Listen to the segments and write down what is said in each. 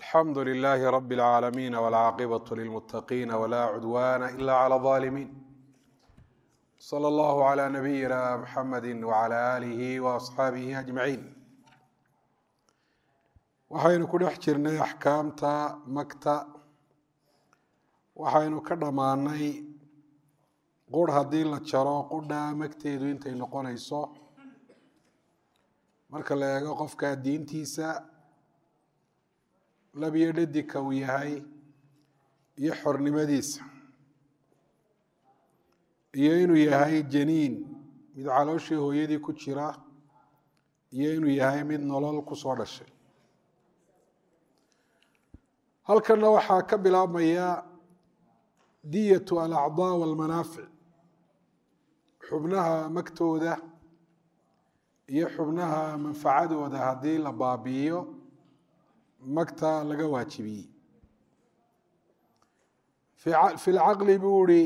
alxamdu lilaahi rabi اlcaalamiin wاlcaaqibaة lilmutaqiina wla cudwana ila clى الظaalimiin slى اllah عlى nabiyina mxamedi wعlى alihi وaصxaabihi ajmaciin waxaynu ku dhex jirnay axkaamta makta waxaynu ka dhammaanay qurh haddii la jaro qudha magteedu intay noqonayso marka la eego qofka diintiisa labiyo dhadika uu yahay iyo xornimadiisa iyo inuu yahay janiin mid calooshii hooyadii ku jira iyo inuu yahay mid nolol kusoo dhashay halkanna waxaa ka bilaabmaya diyatu alacdaa walmanaafic xubnaha magtooda iyo xubnaha manfacadooda haddii la baabi'iyo magta laga waajibiyey fi lcaqli buu ihi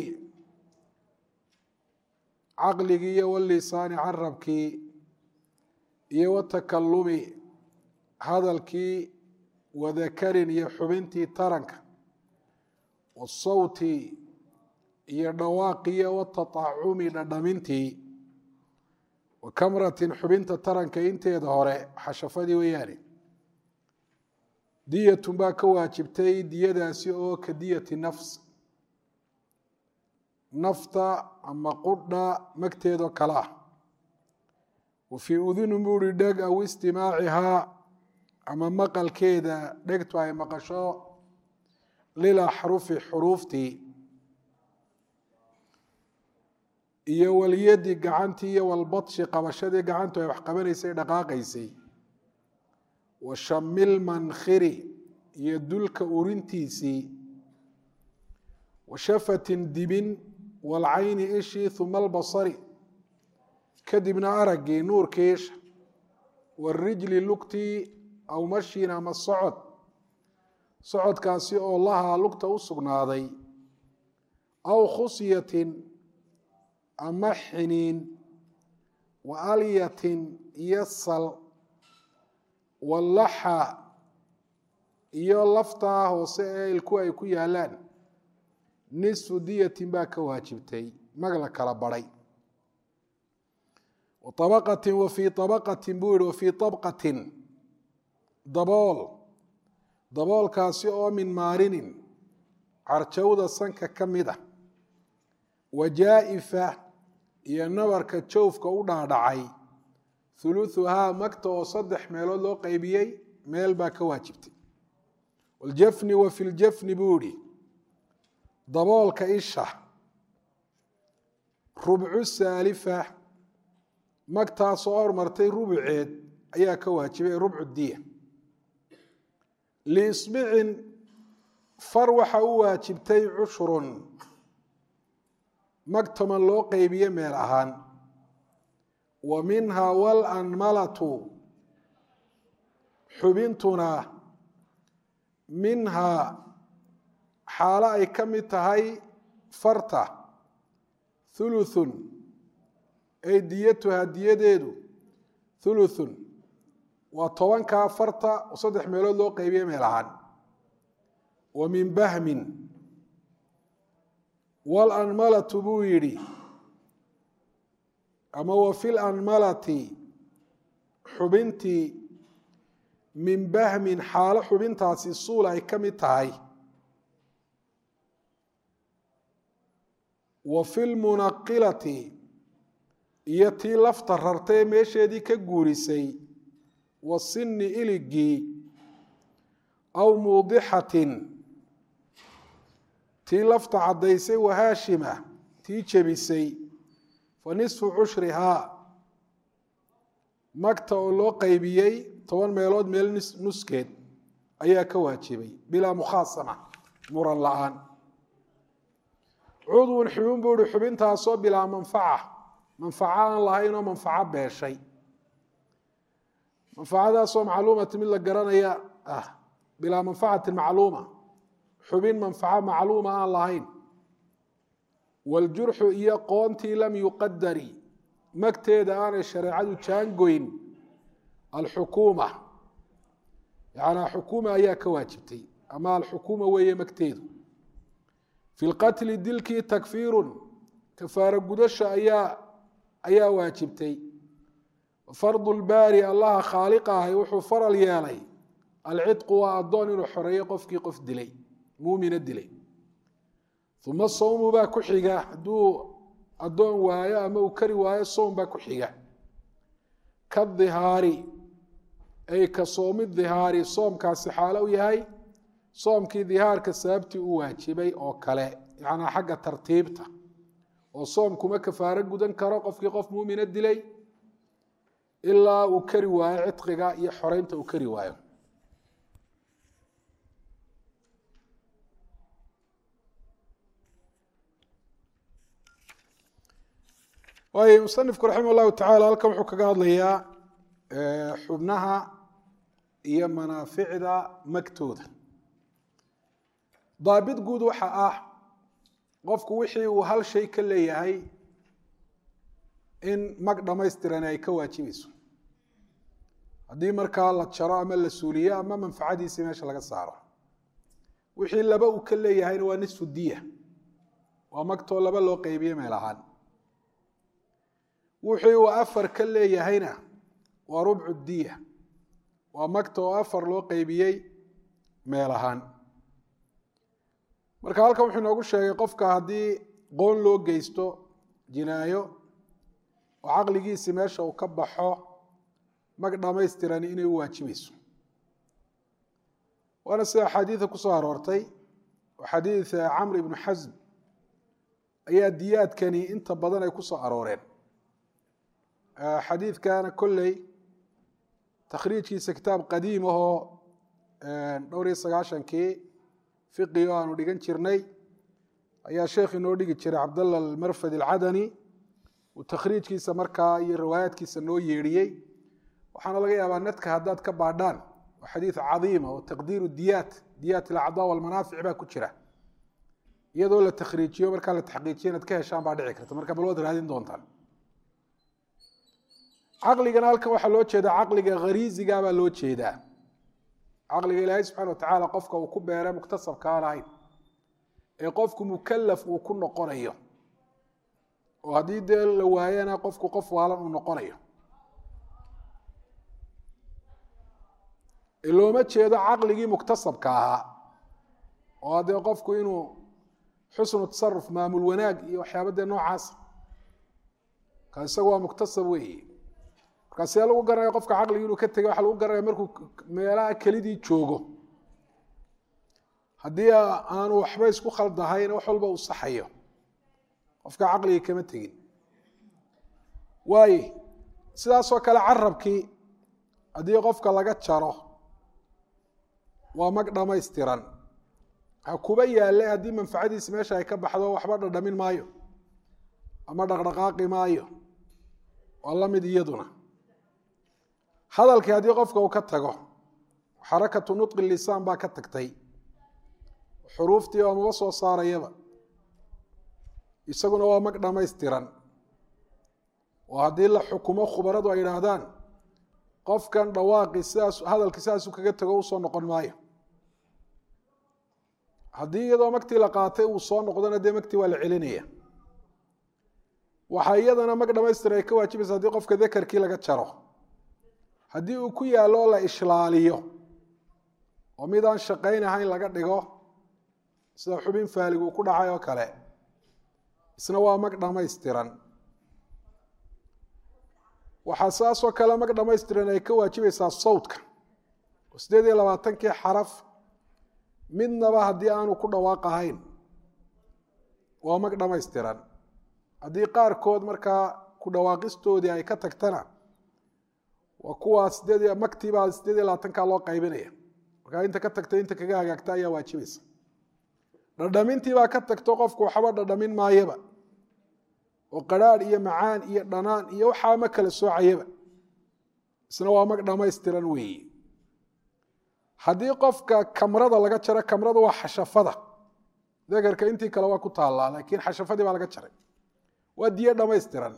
caqligii iyo walisaani carabkii iyo watakalumi hadalkii wadakarin iyo xubintii taranka wasawti iyo dhawaaqiyo wataطacumi dhadhamintii wakamratin xubinta taranka inteeda hore xashafadii weeyaane diyatun baa ka waajibtay diyadaasi oo ka diyati nafs nafta ama qudha magteedoo kale ah wa fii udunun buu ihi dheg aw istimaacihaa ama maqalkeeda dhegtu ay maqasho lilaxrufi xuruuftii iyo walyadi gacantii iyo walbadshi qabashadii gacantu ay wax qabanaysay dhaqaaqaysay wa shamil mankhiri iyo dulka urintiisii wa shafatin dibin walcayni ishii huma albasari kadibna araggii nuurkii isha warijli lugtii aw mashin ama socod socodkaasi oo lahaa lugta u sugnaaday aw khusyatin ama xiniin wa alyatin iyo sal wallaxa iyo laftaa hoose ee ilku ay ku yaalaan nisfu diyatin baa ka waajibtay mag la kala baray wa abaqatin wa fii abaqatin buu yihi wa fii abqatin dabool daboolkaasi oo min maarinin carjawda sanka ka mid a wa jaa'ifa iyo nabarka jawfka u dhaadhacay huluuhuhaa magta oo saddex meelood loo qeybiyey meel baa ka waajibtay waljafni wa fi ljafni buu ihi daboolka isha rubcu saalifa magtaasoo hormartay rubuceed ayaa ka waajibay rubcu diya liisbicin far waxa u waajibtay cushrun mag toman loo qeybiye meel ahaan wa minha walanmalatu xubintuna minhaa xaalo ay ka mid tahay farta thuluthun ay diyatuhaa diyadeedu thuluthun waa tobankaa farta oo saddex meelood loo qeybiye meel ahaan wa min bahmin walanmalatu buu yidhi ama wa fi lanmalati xubintii min bahmin xaalo xubintaasi suul ay ka mid tahay wa fi lmunaqilati iyo tii lafta rartay ee meesheedii ka guurisay wa sinni iligii aw muudixatin tii lafta caddaysay wahaashima tii jebisay fa nisfu cushrihaa magta oo loo qeybiyey toban meelood meel nuskeed ayaa ka waajibay bilaa mukhaasama muran la-aan cudwun xubin buu ihi xubintaasoo bilaa manfaca manfaco aan lahayn oo manfaco beeshay manfacadaasoo macluumati mid la garanaya ah bilaa manfacatin macluuma xubin manfaco macluuma aan lahayn waljurxu iyo qoontii lam yuqadari magteeda aanay shareecadu jaangoyn alxukuuma yanaa xukuuma ayaa ka waajibtay ama alxukuuma weeye magteedu fi lqatli dilkii takfiirun kafaaro gudasha ayaa ayaa waajibtay fardu lbaari allaha khaaliqa ahay wuxuu faral yeelay alcidqu waa addoon inuu xoreeyo qofkii qof dilay muumina dilay uma sawmu baa ku xiga hadduu addoon waayo ama uu kari waayo sowm baa ku xiga kadihaari ay ka soomi dihaari soomkaasi xaalo u yahay soomkii dihaarka sababtii u waajibay oo kale yacnaa xagga tartiibta oo soom kuma kafaaro gudan karo qofkii qof muumina dilay ilaa uu kari waayo cidqiga iyo xoreynta uu kari waayo waayo musanifku raximah llahu tacala halkan wuxuu kaga hadlayaa xubnaha iyo manaaficda magtooda daabit guud waxa ah qofku wixii uu hal shay ka leeyahay in mag dhammaystiran ay ka waajibayso haddii markaa la jaro ama la suuliyo ama manfacadiisii meesha laga saaro wixii laba uu ka leeyahayna waa nisfu diya waa magtoo laba loo qeybiye meel ahaan wixii uu afar ka leeyahayna waa rubcu diya waa magta oo afar loo qeybiyey meel ahaan marka halkan wuxuu inoogu sheegay qofka haddii qoon loo geysto jinaayo oo caqligiisii meesha uu ka baxo mag dhammaystirani inay u waajibayso waana sida axaadiida ku soo aroortay oo xadiid camr ibnu xasm ayaa diyaadkani inta badan ay ku soo arooreen xadiidkana kolley takhriijkiisa kitaab qadiim ahoo dhowr iyo sagaashankii fiqi oo aanu dhigan jirnay ayaa sheekh inoo dhigi jiray cabdalla almarfad alcadani uu takhriijkiisa markaa iyo riwaayaadkiisa noo yeedhiyey waxaana laga yaabaa nadka haddaad ka baadhaan waa xadiid cadiima oo taqdiiru diyaat diyaat alacdaa walmanaafic baa ku jira iyadoo la takhriijiyo markaa la taxqiijiyo inaad ka heshaan baa dhici karta marka bal waad raadin doontaan caqligana halkan waxaa loo jeedaa caqliga khariisiga baa loo jeedaa caqliga ilaahay subxana wa tacaala qofka uu ku beere muktasabka aan ahayn ee qofku mukalaf uu ku noqonayo oo haddii dee la waayana qofku qof waalan uu noqonayo looma jeedo caqligii muktasabka ahaa oo haddee qofku inuu xusnu tasaruf maamul wanaag iyo waxyaaba dee noocaas ka isagu waa muktasab weeye markaa see lagu garanaya qofka caqligi inuu ka tegay waxaa lagu garanaya markuu meelaha kelidii joogo haddii aanu waxba isku khaldahayn wax walba uu saxayo qofka caqligii kama tegin waaye sidaasoo kale carabkii haddii qofka laga jaro waa mag dhammaystiran ha kuba yaalle haddii manfacadiisi meesha ay ka baxdo waxba dhadhamin maayo ama dhaqdhaqaaqi maayo waa la mid iyaduna hadalkii haddii qofka uu ka tago xarakatu nutqi lisaan baa ka tagtay xuruuftii oo maba soo saarayaba isaguna waa mag dhammaystiran oo haddii la xukumo khubaradu ay idhaahdaan qofkan dhawaaqi sidaas hadalkii sidaasuu kaga tago usoo noqon maayo haddii iyadoo magtii la qaatay uu soo noqdona dee magtii waa la celinaya waxaa iyadana mag dhamaystira ay ka waajibaysa haddii qofka dakarkii laga jaro haddii uu ku yaallo oo la ishlaaliyo oo mid aan shaqayn ahayn laga dhigo sida xubin faalig uu ku dhacay oo kale isna waa mag dhammaystiran waxaa saasoo kale mag dhammaystiran ay ka waajibaysaa sawdka oo siddeed iyo labaatankii xaraf midnaba haddii aanu ku dhawaaq ahayn waa mag dhammaystiran haddii qaarkood markaa ku dhawaaqistoodii ay ka tagtana waa kuwaa sideed magtiibaa sideed iyo labaatankaa loo qaybinaya markaa inta ka tagta inta kaga hagaagta ayaa waajibaysa dhadhamintiibaa ka tagto qofku waxba dhadhamin maayaba oo qaraadh iyo macaan iyo dhanaan iyo waxaa ma kala soocayaba isna waa mag dhammaystiran weeye haddii qofka kamrada laga jaro kamrada waa xashafada dakarka intii kale waa ku taallaa laakiin xashafadii baa laga jaray waa diyo dhammaystiran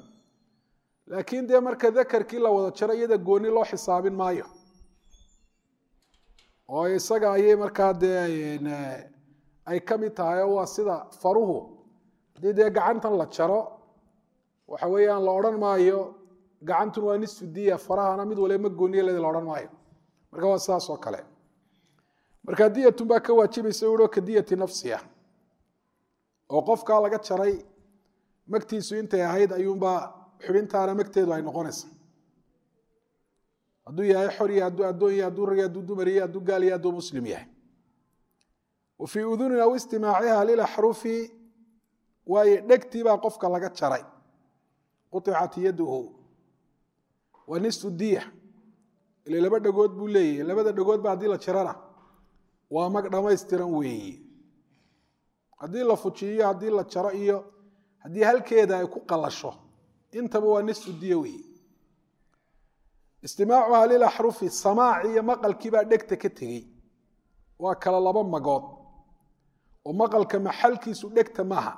laakiin dee marka dakarkii la wada jaro iyada gooni loo xisaabin maayo oo isaga ayay markaa dee ay ka mid tahay oo waa sida faruhu haddii dee gacantan la jaro waxa weeyaan la odhan maayo gacantun waa nisfu diya farahana mid waliba ma gooniye ledi la odhan maayo marka waa sidaas oo kale marka diyatun baa ka waajibaysa uo ka diyati nafsiya oo qofkaa laga jaray magtiisu intay ahayd ayuunbaa xubintaana magteedu ay noqonaysa hadduu yahay xor iyo hadduu addoon yahay hadduu rag hadduu dumar yahay hadduu gaal yahay hadduu muslim yahay wa fii udunin aw istimaaciha lilaxrufi waayo dhegtii baa qofka laga jaray quطicat yaduhu waa nisfu diya ile laba dhagood buu leeyahy labada dhagoodba haddii la jarana waa mag dhamaystiran weeye haddii la fujiyo haddii la jaro iyo haddii halkeeda ay ku qalasho intaba waa nisfu diya weeye istimaacuha lilaxrufi samaaci iyo maqalkiibaa dhegta ka tegey waa kala laba magood oo maqalka maxalkiisu dhegta maaha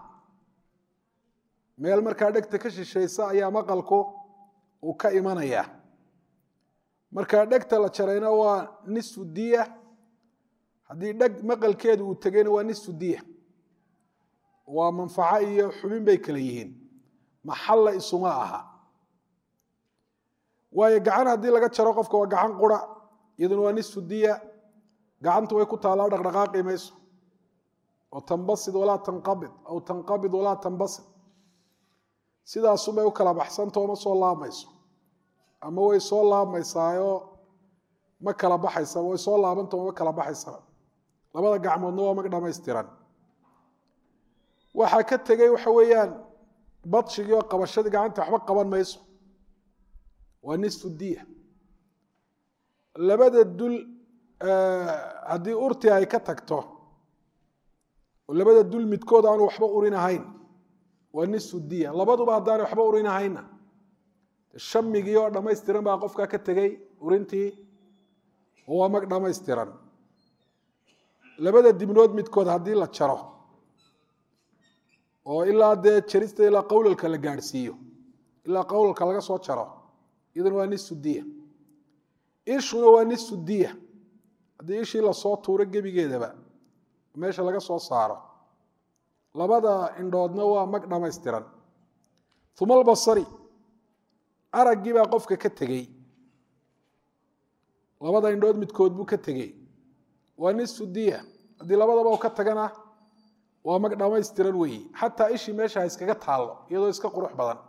meel markaa dhegta ka shishaysa ayaa maqalku uu ka imanayaa markaa dhegta la jarayna waa nisfu diya haddii dheg maqalkeedu uu tegayna waa nisfu diya waa manfaco iyo xubin bay kala yihiin maxalla isuma aha waayo gacan haddii laga jaro qofka waa gacan qura iyaduna waa nisfu diya gacantu way ku taallaa dhaqdhaqaaqi mayso oo tanbasid walaa tanqabid aw tanqabid walaa tanbasid sidaasunbay u kala baxsantao ma soo laabmayso ama way soo laabmaysaayo ma kala baxaysa way soo laabantao ma kala baxaysaba labada gacmoodna waa mag dhamaystiran waxaa ka tegey waxa weeyaan badshigii oo qabashadii gacanta waxba qaban mayso waa nisfu diya labada dul haddii urti ay ka tagto oo labada dul midkood aanu waxba urin ahayn waa nisfu diya labaduba haddaanay waxba urin ahaynna shamigii oo dhammaystiran baa qofkaa ka tegey urintii oo waa mag dhammaystiran labada dibnood midkood haddii la jaro oo ilaa dee jarista ilaa qowlalka la gaadhsiiyo ilaa qowlalka laga soo jaro iyaduna waa nisfu diya ishuna waa nisfu diya haddii ishii lasoo tuuro gebigeedaba meesha laga soo saaro labada indhoodna waa mag dhammaystiran uma albasari araggii baa qofka ka tegey labada indhood midkood buu ka tegey waa nisfu diya haddii labadaba u ka tagana waa mag dhammaystiran weeye xataa ishii meesha ha iskaga taallo iyadoo iska qurux badan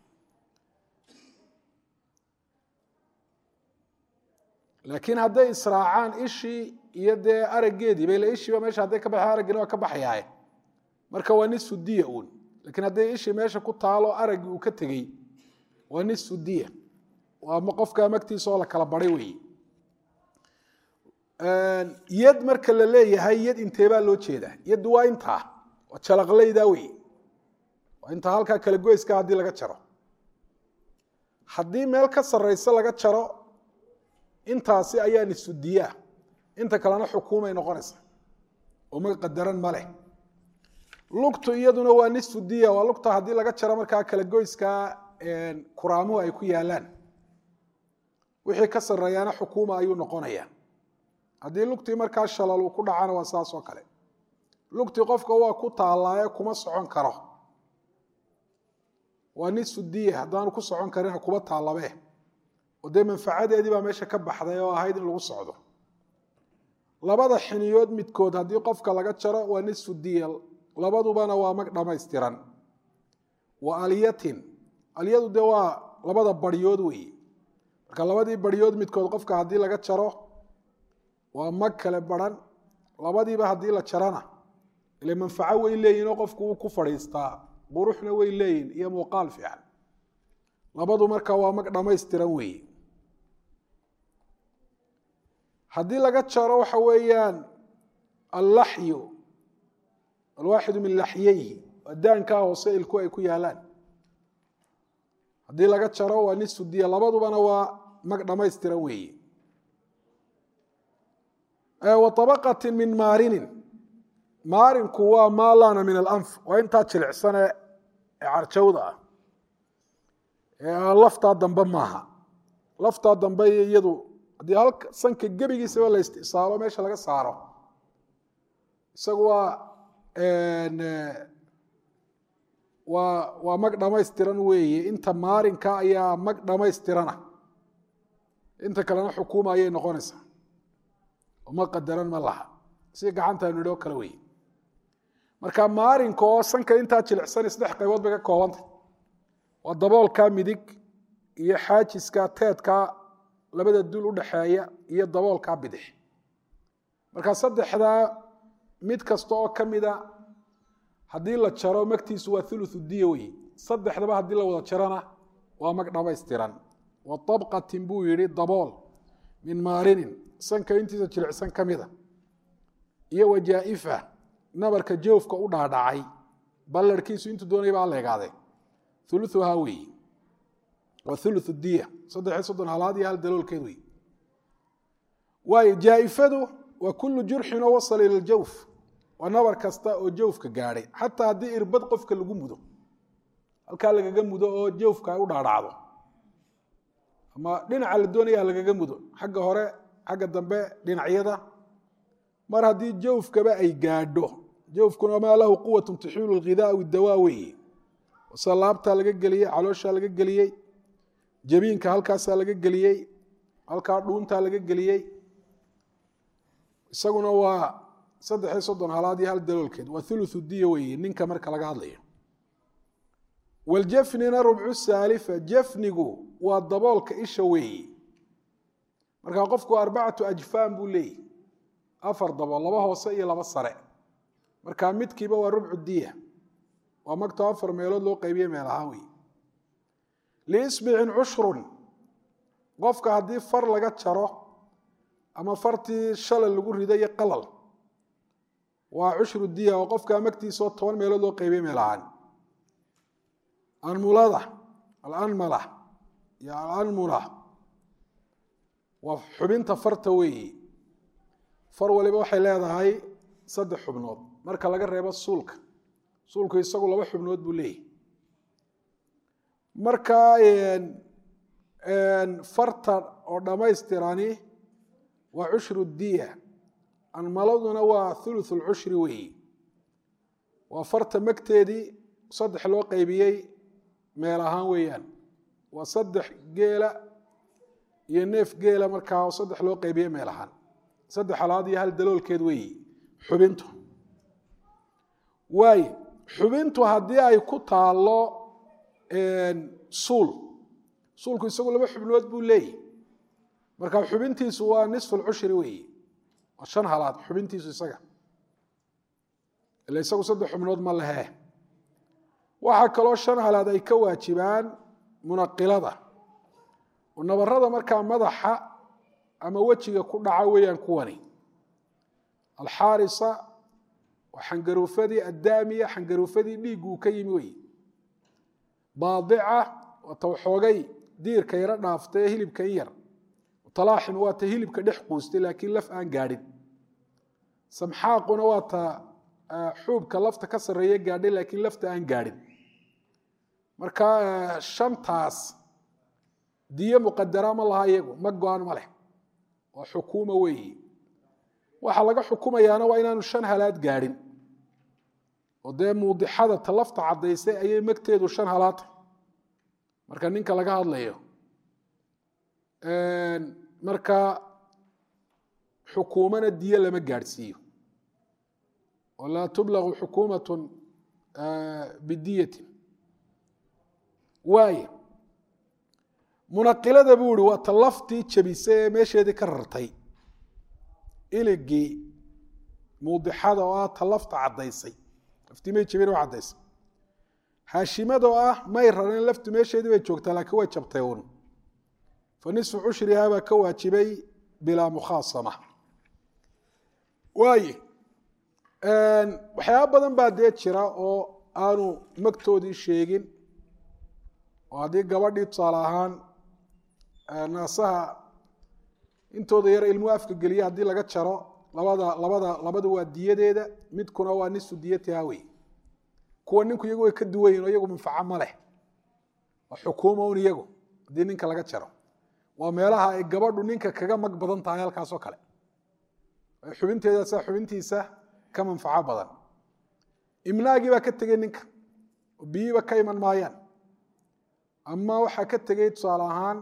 laakiin hadday israacaan ishii iyo dee araggeedii bale ishiiba meesha hadday ka baxay araggina waa ka baxayaaye marka waa nisfu diya uun lakiin hadday ishii meesha ku taalo araggii uu ka tegey waa nisfu diya waa qofka magtiisa oo la kala baray weeye yad marka la leeyahay yad inteebaa loo jeedaa yaddu waa intaa waa jalaqlaydaa wey waa intaa halkaa kala goyska haddii laga jaro haddii meel ka sarraysa laga jaro intaasi ayaa nisfu diyaa inta kalena xukuumay noqonaysa oo ma qadaran ma leh lugtu iyaduna waa nisfu diya waa lugta haddii laga jaro markaa kala goyskaa kuraamuhu ay ku yaalaan wixii ka sarreeyaana xukuuma ayuu noqonaya haddii lugtii markaa shalal uu ku dhacana waa saas oo kale lugtii qofka waa ku taallaaye kuma socon karo waa nisfu diya haddaanu ku socon karin kuba taallabe oo dee manfacadeedii baa meesha ka baxday oo ahayd in lagu socdo labada xiniyood midkood haddii qofka laga jaro waa nisfu diya labadubana waa mag dhammaystiran wa alyatin alyadu dee waa labada baryood weeye marka labadii baryood midkood qofka haddii laga jaro waa mag kale baran labadiiba haddii la jarana ile manfaco way leeyihinoo qofku wuu ku fadhiistaa quruxna way leeyihin iyo muuqaal fiican labadu marka waa mag dhammaystiran weeye haddii laga jaro waxa weeyaan allaxyu alwaaxidu min laxyeyhi waa daankaa hoose ilku ay ku yaalaan haddii laga jaro waa nisfu diya labadubana waa mag dhammaystiran weeye wa abaqati min maarinin maarinku waa maa laana min alanf waa intaa jilicsane ee carjawda ah ee laftaa dambe maaha laftaa dambe iyadu haddii halka sanka gebigiisaba la istisaalo meesha laga saaro isagu waa waa waa mag dhamaystiran weeye inta maarinka ayaa mag dhamaystirana inta kalena xukuuma ayay noqonaysaa oo ma qadaran ma laha si gacantaanu nidhi oo kale weeye marka maarinka oo sanka intaa jilicsan saddex qaybood bay ka koobantay waa daboolka midig iyo xaajiska teedka labada dul udhaxeeya iyo daboolka bidix marka saddexdaa mid kasta oo ka mida haddii la jaro magtiisu waa thuluthu diya wey saddexdaba haddii la wada jarana waa mag dhamaystiran wa abqatin buu yihi dabool min maarinin sanka intiisa jilicsan ka mida iyo wajaa'ifa nabarka joofka u dhaadhacay ballarhkiisu intuu doonaya baa leegaadee uluhaa weeye waa ulu diya saddexiy soddon halaad iyo hal daloolkeed wey waayo jaaifadu waa kullu jurxin oo wasala ila ljawf waa nabar kasta oo jawfka gaadhay xataa haddii irbad qofka lagu mudo halkaa lagaga mudo oo jawfka ay u dhaadhacdo ama dhinaca la doonaya lagaga mudo xagga hore xagga dambe dhinacyada mar haddii jawfkaba ay gaadho jawfkuna maa lahu quwatu tuxiilu lghidaa dawaa weeye se laabtaa laga geliyey calooshaa laga geliyey jabiinka halkaasaa laga geliyey halkaa dhuuntaa laga geliyey isaguna waa saddexiyo soddon halaad iyo hal daloolkeed waa thuluthu diya weeye ninka marka laga hadlayo waljafnina rubcu saalifa jafnigu waa daboolka isha weeye markaa qofku arbacatu ajfaan buu leeyahy afar dabool laba hoose iyo laba sare markaa midkiiba waa rubcu diya waa magto afar meelood loo qaybiye meel ahaan wey liisbicin cushrun qofka haddii far laga jaro ama fartii shalal lagu rido iyo qalal waa cushru diya oo qofka magtiisao toban meelood loo qaybiye meel ahaan anmulada alanmala iyo alanmula waa xubinta farta weeyi far waliba waxay leedahay saddex xubnood marka laga reebo suulka suulku isagu laba xubnood buu leeyahy marka farta oo dhammaystirani waa cushru diya anmaladuna waa thuluth lcushri weeyi waa farta magteedii saddex loo qaybiyey meel ahaan weeyaan waa saddex geela iyo neef geela markaa oo saddex loo qaybiyey meel ahaan saddex halaad iyo hal daloolkeed weeyi xubintu waaye xubintu haddii ay ku taallo suul suulku isagu laba xubnood buu leeyahy marka xubintiisu waa nisfu lcushri weeye waa shan halaad xubintiisu isaga ila isagu saddex xubnood ma lehe waxaa kaloo shan halaad ay ka waajibaan munaqilada oo nabarada markaa madaxa ama wejiga ku dhaca weeyaan kuwani alxaarisa waa xangaruufadii addaamiya xangaruufadii dhiiggu uu ka yimi wey baadica waa ta waxoogay diirka yaro dhaaftay ee hilibka in yar talaaxin waa ta hilibka dhex quustay laakiin laf aan gaadhin samxaaquna waa ta xuubka lafta ka sarreeya gaadhay laakiin lafta aan gaadhin marka shantaas diyo muqadara ma laha iyagu ma go-an ma leh waa xukuuma weeyi waxaa laga xukumayaana waa inaanu shan halaad gaadhin oo dee muudixada ta lafta caddaysay ayay magteedu shan halaata marka ninka laga hadlayo marka xukuumana diyo lama gaadhsiiyo oo laa tublaqu xukuumatun bidiyatin waaye munaqilada buu ihi waa ta laftii jabisay ee meesheedii ka rartay iligii muudixada oo ah ta lafta caddaysay laftii may jabin oo caddaysay haashimada oo ah may rarin laftu meesheedii bay joogtaa laakiin way jabtay uun fa nisfu cushrihaa baa ka waajibay bilaa mukhaasama waaye waxyaaba badan baa dee jira oo aanu magtoodii sheegin oo haddii gabadhii tusaale ahaan naasaha intooda yar ilmuhu afka geliya haddii laga jaro labada labada labada waa diyadeeda midkuna waa nisfu diyatiha wey kuwa ninku iyagu way ka duwan yihin oo iyagu manfaco ma leh waa xukuuma un iyagu haddii ninka laga jaro waa meelaha ay gabadhu ninka kaga mag badan tahay halkaasoo kale xubinteeda saa xubintiisa ka manfaco badan imnaagii baa ka tegey ninka oo biyiiba ka iman maayaan ama waxaa ka tegey tusaale ahaan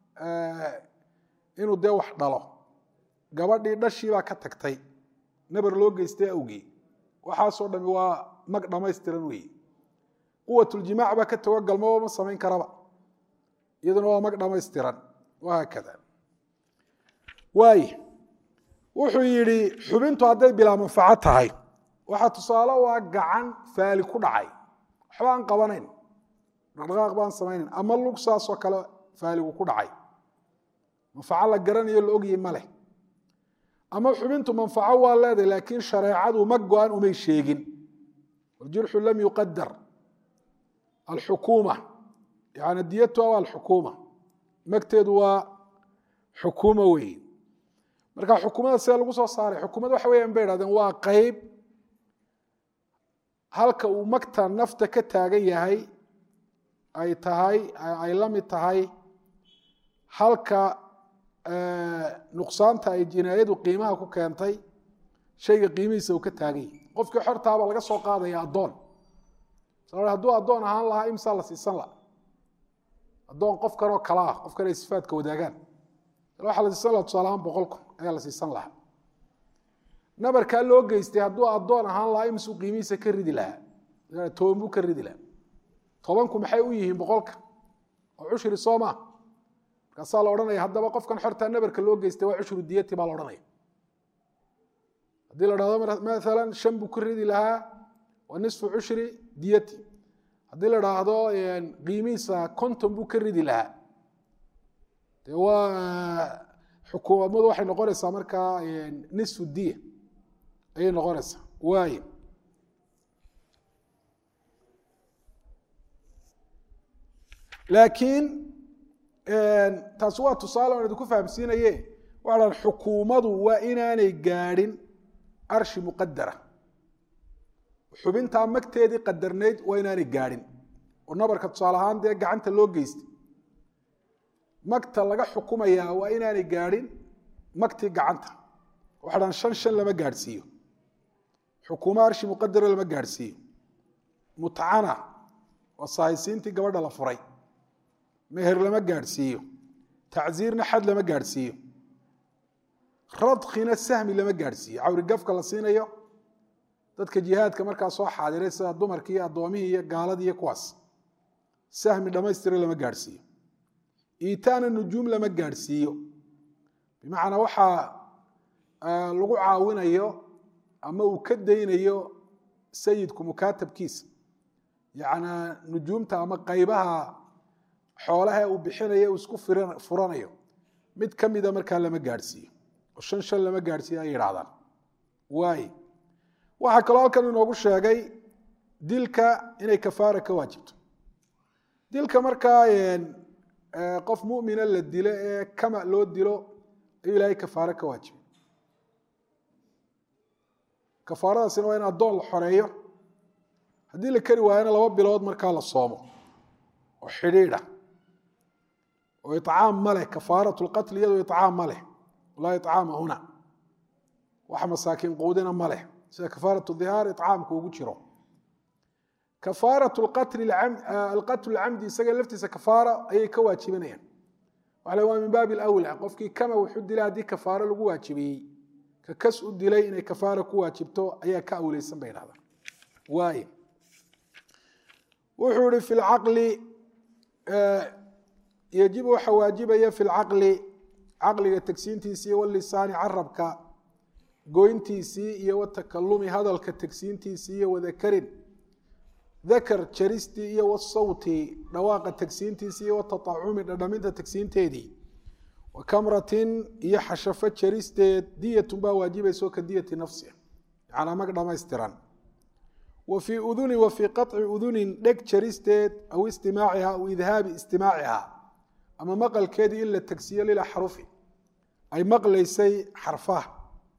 inuu dee wax dhalo gabadhii dhashii baa ka tagtay nabar loo geystay awgii waxaasoo dhami waa mag dhammaystiran weeye quwatuljimac baa ka tago galmaba ma samayn karaba iyaduna waa mag dhammaystiran wahaakada waay wuxuu yidhi xubintu hadday bilaa manfaco tahay waxaa tusaale waa gacan faali ku dhacay waxba aan qabanayn dhaqdhaqaaq baan samaynayn ama lug saasoo kale faaligu ku dhacay manfaco la garanayo la ogyi ma leh ama xubintu manfaco waa leedahay laakiin shareecadu ma go-an umay sheegin waljurxu lam yuqadar alxukuuma yani diyatuha waa alxukuuma magteedu waa xukuuma weeye marka xukuumada see lagu soo saaray xukuumad waxa weyan bay hahdeen waa qeyb halka uu magta nafta ka taagan yahay ay tahay ay la mid tahay halka nuqsaanta ay jinaayadu qiimaha ku keentay shayga qiimihiisa uu ka taagan yahay qofkii xortaaba laga soo qaadaya addoon hadduu addoon ahaan lahaa imsaa la siisan laha addoon qof kanoo kala ah qof kan ay sifaadka wadaagaan waxaa la siisan laha tusaale ahaan boqol kun ayaa la siisan lahaa nabarkaa loo geystay hadduu addoon ahaan lahaa imsuu qiimihiisa ka ridi lahaa toban buu ka ridi lahaa tobanku maxay u yihiin boqolka oo cushri soo maa markaasaa la odhanaya haddaba qofkan xortaa nabarka loo geystay waa cushru diyati baa la odhanaya haddii la dhahdo maalan shan buu ka ridi lahaa waa nisfu cushri diyati haddii la dhaahdo qiimihiisa konton buu ka ridi lahaa de waa xukuumadu waxay noqonaysaa markaa nisfu diya ayay noqonaysaa waay laakiin taasi waa tusaale on idinku fahamsiinaye waxa dhan xukuumadu waa inaanay gaadhin arshi muqadara xubintaa magteedii qadarnayd waa inaanay gaadhin oo nabarka tusaale ahaan dee gacanta loo geystay magta laga xukumayaa waa inaanay gaadhin magtii gacanta waxa dhan shan shan lama gaadhsiiyo xukuumo arshi muqadara lama gaadhsiiyo mutcana waa sahaysiintii gabadha la furay meher lama gaadhsiiyo tacziirna xad lama gaadhsiiyo radkina sahmi lama gaadhsiiyo cawrigafka la siinayo dadka jihaadka markaa soo xaadiray sida dumarkii iyo addoomihii iyo gaaladii iyo kuwaas sahmi dhammaystira lama gaadhsiiyo iitaana nujuum lama gaadhsiiyo bimacnaa waxaa lagu caawinayo ama uu ka daynayo sayidku mukaatabkiisa yacnaa nujuumta ama qaybaha xoolaha uu bixinayo uu isku furanayo mid ka mida markaa lama gaadhsiiyo oo shan shan lama gaadhsiiyo ay yidhaahdaan waay waxaa kaloo halkan inoogu sheegay dilka inay kafaara ka waajibto dilka markaa qof mumina la dilo ee kama loo dilo ayuu ilaahay kafaare ka waajibay kafaaradaasina waa in addoon la xoreeyo haddii la keri waayana laba bilood markaa la soomo oo xidhiidha oo icaam ma leh kafaarat lqatl iyadoo icaam ma leh laa icaama huna wax masaakiin quudina ma leh sida kafaarat dhihaar icaamku ugu jiro kafaarat alqatl camdi isaga laftiisa kafaara ayay ka waajibanayaan waxa waa min baabi alawla qofkii kama wuxu dilay haddii kafaaro lagu waajibiyey ka kas u dilay inay kafaara ku waajibto ayaa ka awleysan bay dhahdaan waay wuxuu ihi fi lcaqli yajibu waxa waajibaya fi lcaqli caqliga tegsiintiisii walisaani carabka goyntiisii iyo watakalumi hadalka tegsiintiisii iyo wadakarin dakar jaristii iyo wasawti dhawaaqa tegsiintiisii iyo wataacumi dhadhaminta tegsiinteedii wa kamratin iyo xashafo jaristeed diyatun baa waajibayso ka diyati nafsiha yanaa mag dhamaystiran wa fii udunin wa fii qaطci udunin dheg jaristeed aw istimaaciha aw idhaabi istimaaciha ama maqalkeedii in la tegsiyo lilaxrufi ay maqlaysay xarfaha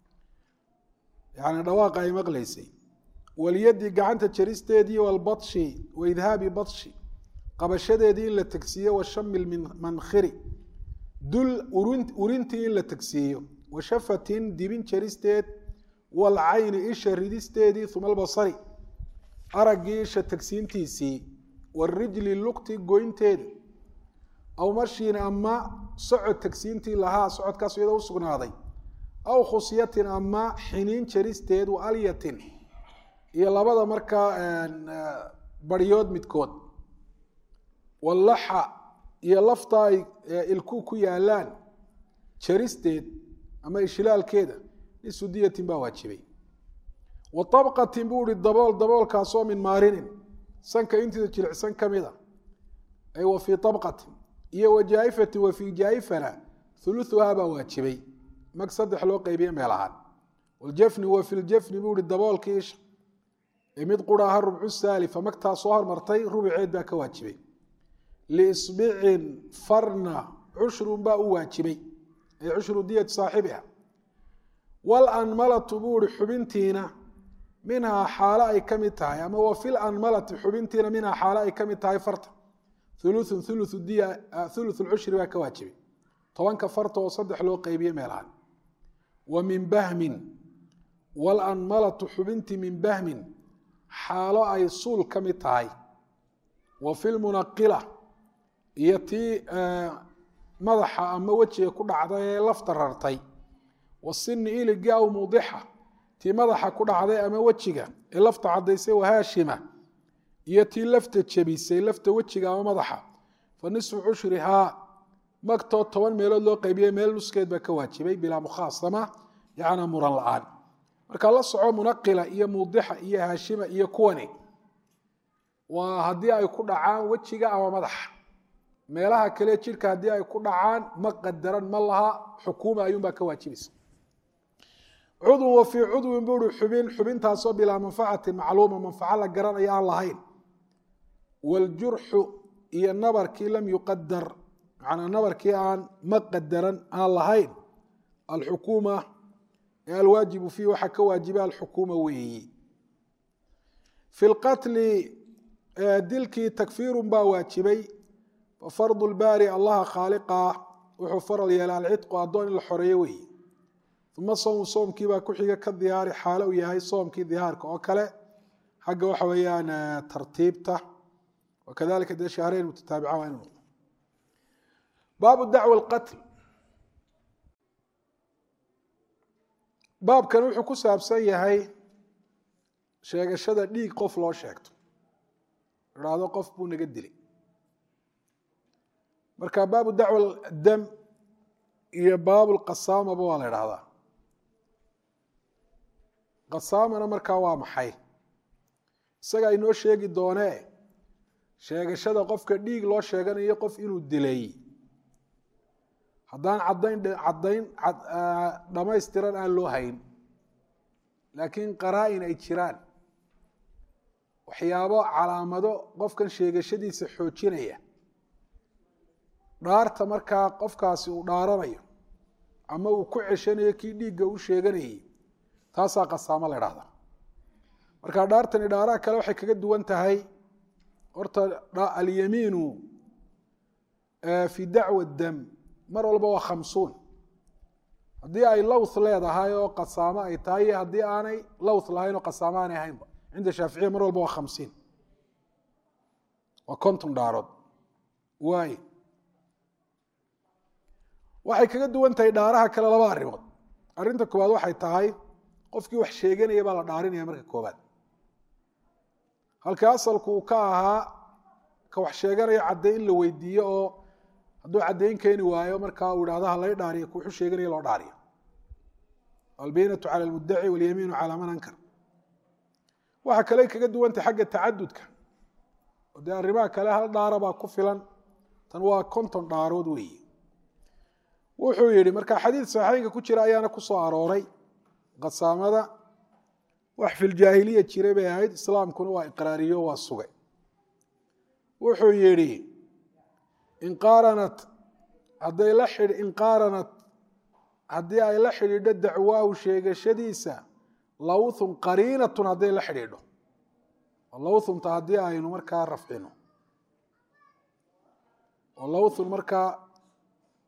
yani dhawaaqa ay maqlaysay walyadi gacanta jaristeedii walbashi waidhaabi bashi qabashadeedii in la tegsiiyo washami mankhiri dul urintii in la tagsiiyo wa shafatin dibin jaristeed walcayni isha ridisteedii uma albasari araggii isha tagsiintiisii warijli lugti goynteeda aw marshiin ama socod tagsiintii lahaa socodkaas iyadoo u sugnaaday aw khusyatin ama xiniin jaristeed wa alyatin iyo labada markaa baryood midkood wallaxa iyo lafta ay ilku ku yaalaan jaristeed ama ishilaalkeeda nisu diyatin baa waajibay wa abqatin buu ihi dabool daboolkaasoo min maarinin sanka intiisa jilicsan ka mida ay wa fii abqatin iyo wa jaa'ifatin wa fii jaa'ifana uluuhaa baa waajibay mag saddex loo qeybiye meel ahaan waljafni wa fi ljafni buu ihi daboolkii isha ee mid quraaha rubcu saalifa magtaa soo hormartay rubuceed baa ka waajibay liisbicin farna cushrun baa u waajibay ay cushru diyati saaxibiha walanmalatu buu ihi xubintiina minhaa xaalo ay ka mid tahay ama wa fil anmalati xubintiina minhaa xaalo ay ka mid tahay farta uluun ulu diya ulu lcushri baa ka waajibay tobanka farta oo saddex loo qeybiye meelahan wa min bahmin walanmalatu xubintii min bahmin xaalo ay suul ka mid tahay wa fi lmunaqila iyo tii madaxa ama wejiga ku dhacday ee lafta rartay wasini iligi aw muudixa tii madaxa ku dhacday ama wejiga ee lafta cadaysay wahaashima iyo tii lafta jebisay lafta wejiga ama madaxa fa nisfu cushrihaa magtoo toban meelood loo qeybiyey meel nuskeed baa ka waajibay bilaa mukhaasama yacnaa muran la-aan marka la soco munaqila iyo muudixa iyo haashima iyo kuwani waa haddii ay ku dhacaan wejiga ama madaxa meelaha kale jidhka haddii ay ku dhacaan ma qadaran ma laha xukuuma ayuunbaa ka waajibaysa cudwun wa fii cudwin buuri xubin xubintaasoo bilaa manfacatin macluuma manfaco la garanayo aan lahayn waljurxu iyo nabarkii lam yuqadar macnaa nabarkii aan ma qadaran aan lahayn alxukuuma ee alwaajibu fiih waxaa ka waajiba alxukuuma weeyi fi lqatli dilkii takfiirun baa waajibay fafardu lbaari allaha khaaliqa wuxuu faral yeelay alcidqu addoon in la xoreeyo weeye uma sowmu soomkii baa ku xiga ka diyaari xaalo uu yahay soomkii dihaarka oo kale xagga waxa weeyaan tartiibta wakadalika dee shahreyn mutataabica waa inu noqdo baabu dacwa alqatl baabkan wuxuu ku saabsan yahay sheegashada dhiig qof loo sheegto idhaahdo qof buu naga dilay marka baabu dacwa dam iyo baabu lqasaamaba waa la idhahdaa qasaamana markaa waa maxay isagaa inoo sheegi doonee sheegashada qofka dhiig loo sheeganayo qof inuu dilay haddaan caddayn caddayn dhammaystiran aan loo hayn laakiin qaraa-in ay jiraan waxyaabo calaamado qofkan sheegashadiisa xoojinaya dhaarta markaa qofkaasi uu dhaaranayo ama uu ku ceshanayo kii dhiigga u sheeganayay taasaa qasaamo la idhahdaa marka dhaartani dhaaraha kale waxay kaga duwan tahay horta alyamiinu fi dacwa dam mar walba waa khamsuun haddii ay lowth leedahay oo qasaamo ay tahay iyo haddii aanay lowth lahayn oo qasaamo aanay ahaynba cinda shaaficiya mar walba waa khamsiin waa konton dhaarood waay waxay kaga duwan tahay dhaaraha kale laba arrimood arrinta koowaad waxay tahay qofkii wax sheeganaya baa la dhaarinaya marka koobaad halka asalku uu ka ahaa ka wax sheeganaya cadday in la weydiiyo oo hadduu caddayn keeni waayo markaa uu idhahdo halay dhaariyo ka wuxuu sheeganaya loo dhaariyo albaynatu cala almuddaci walyamiinu calaa man ankar waxaa kale kaga duwantay xagga tacadudka oo dee arrimaha kale hal dhaara baa ku filan tan waa konton dhaarood weeye wuxuu yihi marka xadiid saxiixeynka ku jira ayaana ku soo arooray qasaamada wax filjaahiliya jiray bay ahayd islaamkuna waa iqraariyo waa sugay wuxuu yihi inqaaranat hadday la xidh inqaaranat haddii ay la xidhiidho dacwaahu sheegashadiisa lawthun qariinatun hadday la xidhiidho lawthunta haddii aynu markaa rafcino oo lawthun markaa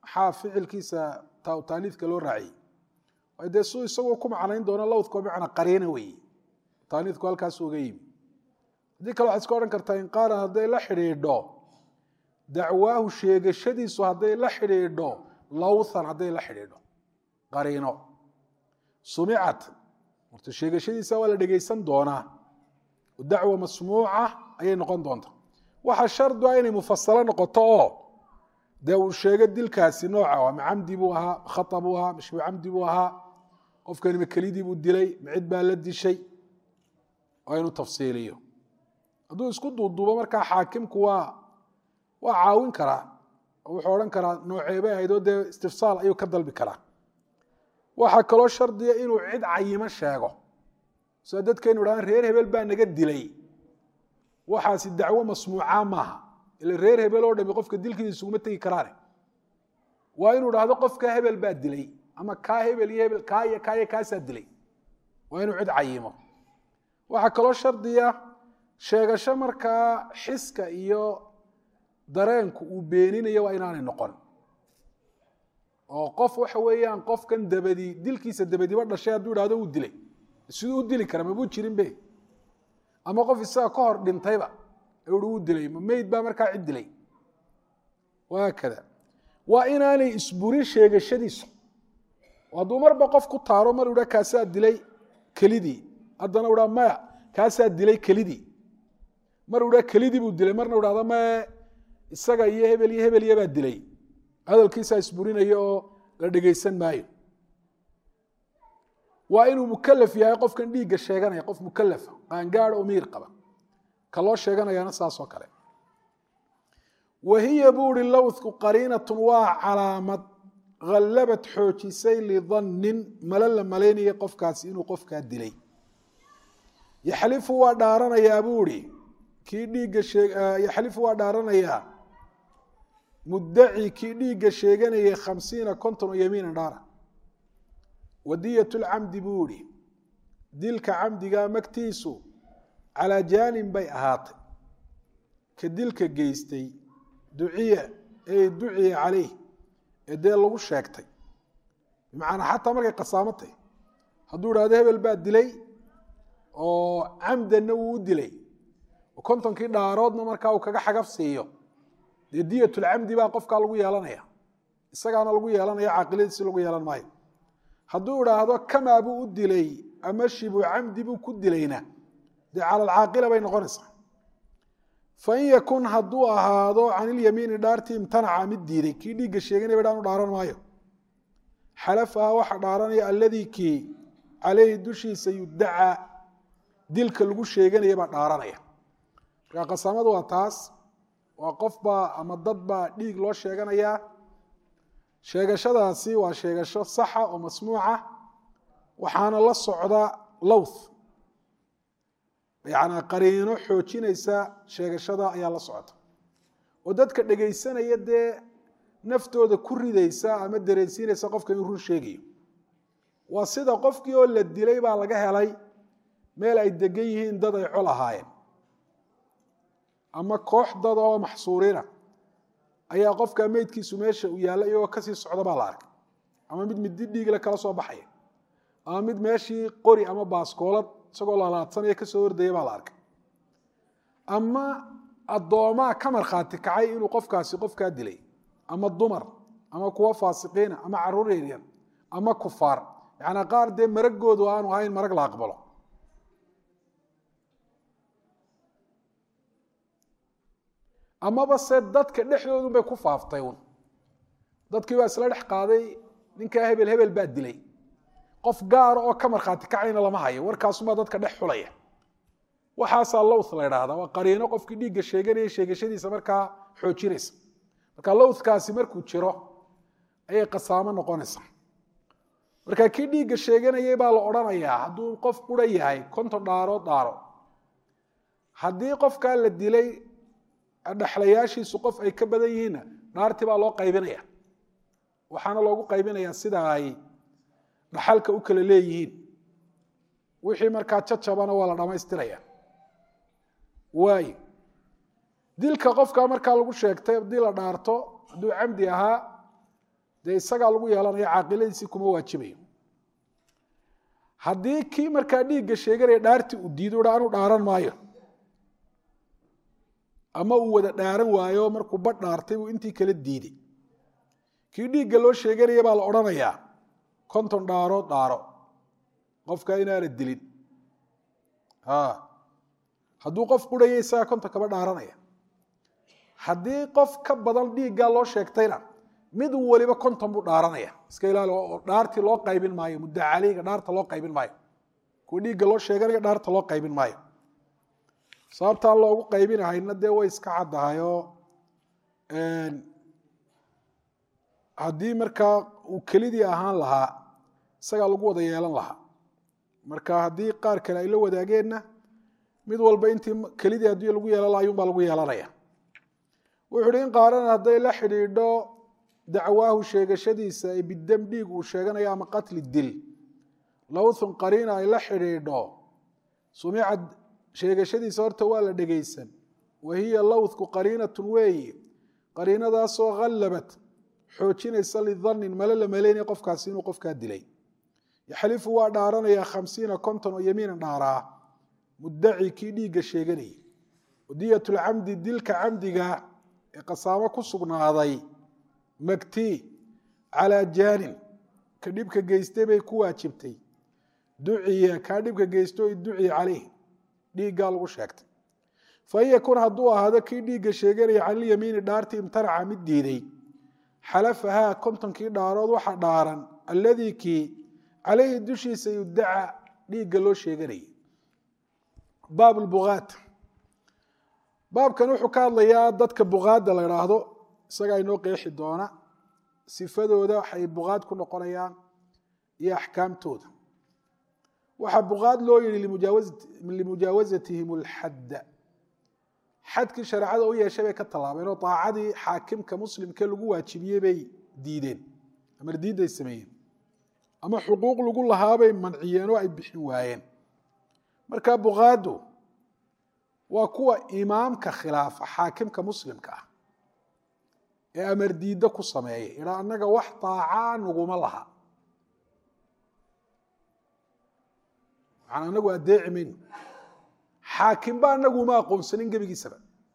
maxaa ficilkiisa taaniidka loo raaciyey dee su isagoo ku macnayn doono lowdko bimacnaa qariina weeye taaniidku halkaasu uga yimi haddii kale waxaad iska odhan kartaa in qaala hadday la xidhiidho dacwaahu sheegashadiisu hadday la xidhiidho lowthan hadday la xidhiidho qariino sumicat horta sheegashadiisa waa la dhegaysan doonaa dacwa masmuuca ayay noqon doonta waxa shardu ah inay mufasalo noqoto oo dee uu sheego dilkaasi nooca ma camdi buu ahaa khata buu ahaa mashbu camdi buu ahaa qofkani ma kelidii buu dilay ma cid baa la dishay waa inuu tafsiiliyo hadduu isku duuduubo markaa xaakimku waa waa caawin karaa oo wuxuu odhan karaa nooceebay ahayd oo dee istifsaal ayuu ka dalbi karaa waxaa kaloo shardiya inuu cid cayimo sheego sida dadkaynu dhahaan reer hebel baa naga dilay waxaasi dacwo masmuuca maaha ila reer hebel oo dhami qofka dilkiisa isuguma tegi karaane waa inuu dhahdo qofka hebel baa dilay ama kaa hebel iyo hebel kaa iyo kaa iyo kaasaa dilay waa inuu cid cayimo waxaa kaloo shardiya sheegasho markaa xiska iyo dareenku uu beeninayo waa inaanay noqon oo qof waxa weeyaan qofkan dabadi dilkiisa dabadiba dhashay hadduu idhahdo uu dilay siduu u dili kara mabuu jirin be ama qof isaga ka hor dhintayba ui wuu dilay ma meyd baa markaa cid dilay waakada waa inaanay isburin sheegashadiisu hadduu marba qof ku taaro mar idha kaasaa dilay kelidii haddana u dha maya kaasaa dilay kelidii mar u dha kelidii buu dilay marna u dhahda mae isaga iyo hebel iyo hebel iyobaa dilay hadalkiisaa isburinaya oo la dhegaysan maayo waa inuu mukalaf yahay qofkan dhiigga sheeganaya qof mukalafa qaangaad oo miir qaba ka loo sheeganayaana saasoo kale wahiya buu ihi lowdku qariinatun waa calaamad hallabad xoojisay lidannin malo la malaynaya qofkaasi inuu qofkaa dilay yaxlifu waa dhaaranayaa buu ihi kii dhiigga yaxlifu waa dhaaranayaa muddaci kii dhiigga sheeganayay khamsiina konton oo yamiinan dhaara wadiyat lcamdi buu ihi dilka camdiga magtiisu calaa jaanin bay ahaatay ka dilka geystay duciya ee duciya caleyh ee dee lagu sheegtay bimacnaa xataa markay qasaamo tahy hadduu idhahdo hebel baa dilay oo camdanna wuu u dilay oo kontonkii dhaaroodna markaa uu kaga xagaf siiyo dee diyatulcamdi baa qofkaa lagu yeelanaya isagaana lagu yeelanaya caaqiladiisi lagu yeelan maayo hadduu idhaahdo kamaa buu u dilay ama shibu camdi buu ku dilayna dee cala alcaaqila bay noqonaysaa fain yakun hadduu ahaado can ilyamiini dhaartii imtanaca mid diiday kii dhiigga sheeganaya ba dhaanu dhaaran maayo xalafaha waxa dhaaranaya alladii kii caleyhi dushiisa yudacaa dilka lagu sheeganaya baa dhaaranaya markaa qasamadu waa taas waa qofbaa ama dad baa dhiig loo sheeganayaa sheegashadaasi waa sheegasho saxa oo masmuuca waxaana la socda lowth yacnaa qariino xoojinaysa sheegashada ayaa la socota oo dadka dhegaysanaya dee naftooda ku ridaysa ama dareensiinaysa qofka inuu run sheegayo waa sida qofkii oo la dilay baa laga helay meel ay degan yihiin dad ay col ahaayeen ama koox dad oo maxsuuriina ayaa qofka meydkiisu meesha uu yaalla iyagoo kasii socda baa la arkay ama mid midi dhiigle kala soo baxaya ama mid meeshii qori ama baaskoolad isagoo laalaadsanaya kasoo hordaya baa la arkay ama addoomaa ka markhaati kacay inuu qofkaasi qofkaa dilay ama dumar ama kuwo faasiqiina ama caruur yaryar ama kufaar yacnaa qaar dee maragoodu aanu ahayn marag la aqbalo amaba se dadka dhexdoodun bay ku faaftay un dadkii baa isla dhex qaaday ninkaa hebel hebel baa dilay qof gaara oo ka markhaati kacayna lama hayo warkaasumaa dadka dhex xulaya waxaasaa lowth la idhaahdaa waa qariino qofkii dhiigga sheeganaya sheegashadiisa markaa xoojinaysa marka lowthkaasi markuu jiro ayay qasaamo noqonaysaa marka kii dhiigga sheeganayay baa la odhanayaa hadduu qof qura yahay konton dhaarood dhaaro haddii qofkaa la dilay dhexlayaashiisu qof ay ka badan yihiinna dhaartii baa loo qaybinaya waxaana loogu qaybinayaa sida ay dhaxalka u kala leeyihiin wixii markaa jacabana waa la dhammaystiraya waayo dilka qofkaa markaa lagu sheegtay haddii la dhaarto hadduu camdi ahaa dee isagaa lagu yeelanaya caaqiladiisii kuma waajibayo haddii kii markaa dhiigga sheeganaya dhaartii uu diido ha anu dhaaran maayo ama uu wada dhaaran waayo markuu badh dhaartay buu intii kala diiday kii dhiigga loo sheeganaya baa la odhanayaa konton dhaarood dhaaro qofka inaana dilin hadduu qof qurhaya isagaa konton kaba dhaaranaya haddii qof ka badan dhiiggaa loo sheegtayna mid waliba konton buu dhaaranaya iska ilaali oo dhaartii loo qaybin maayo mudda caleyga dhaarta loo qaybin maayo kuwa dhiigga loo sheeganaya dhaarta loo qaybin maayo sababtaan loogu qaybinahayna dee way iska caddahayoo haddii markaa uu kelidii ahaan lahaa isagaa lagu wada yeelan lahaa marka haddii qaar kale ay la wadaageenna mid walba intii kelidii haddii lagu yeelan laha ayuunbaa lagu yeelanaya wuxu uhi in qaaran hadday la xidhiidho dacwaahu sheegashadiisa ee bidam dhiig uu sheeganayo ama qatli dil lowthun qariina ay la xidhiidho sumicad sheegashadiisa horta waa la dhegaysan wa hiya lowthku qariinatun weeye qariinadaasoo hallabat xoojinaysa lidannin male la maleynaya qofkaasi inuu qofkaa dilay yaxlifu waa dhaaranayaa khamsiina konton oo yamiinan dhaaraa muddaci kii dhiigga sheeganayay wadiyatulcamdi dilka camdiga ee qasaamo ku sugnaaday magtii calaa jaanin ka dhibka geystay bay ku waajibtay duciya kaa dhibka geysto duciya caleyh dhiiggaa lagu sheegtay fain yakun hadduu ahaado kii dhiigga sheeganaya canilyamiini dhaartii imtanaca mid diiday xalafahaa kontonkii dhaarood waxa dhaaran alladii kii caleyhi dushiisa yudaca dhiigga loo sheeganayay baab lbugaat baabkan wuxuu ka hadlayaa dadka bugaadda la idhaahdo isagaa inoo qeexi doona sifadooda waxay bugaad ku noqonayaan iyo axkaamtooda waxaa bugaad loo yihi limujaawazatihim alxadda xadkii shareecada u yeeshay bay ka tallaabeen oo daacadii xaakimka muslimkee lagu waajibiyey bay diideen amar diidday sameeyeen ama xuquuq lagu lahaabay manciyeen oo ay bixin waayeen marka bugaaddu waa kuwa imaamka khilaafa xaakimka muslimka ah ee amar diiddo ku sameeya idhaa annaga wax daacaa naguma laha waxaan anagu addeeci mayno xaakimba anagu uma aqoonsanin gebigiisaba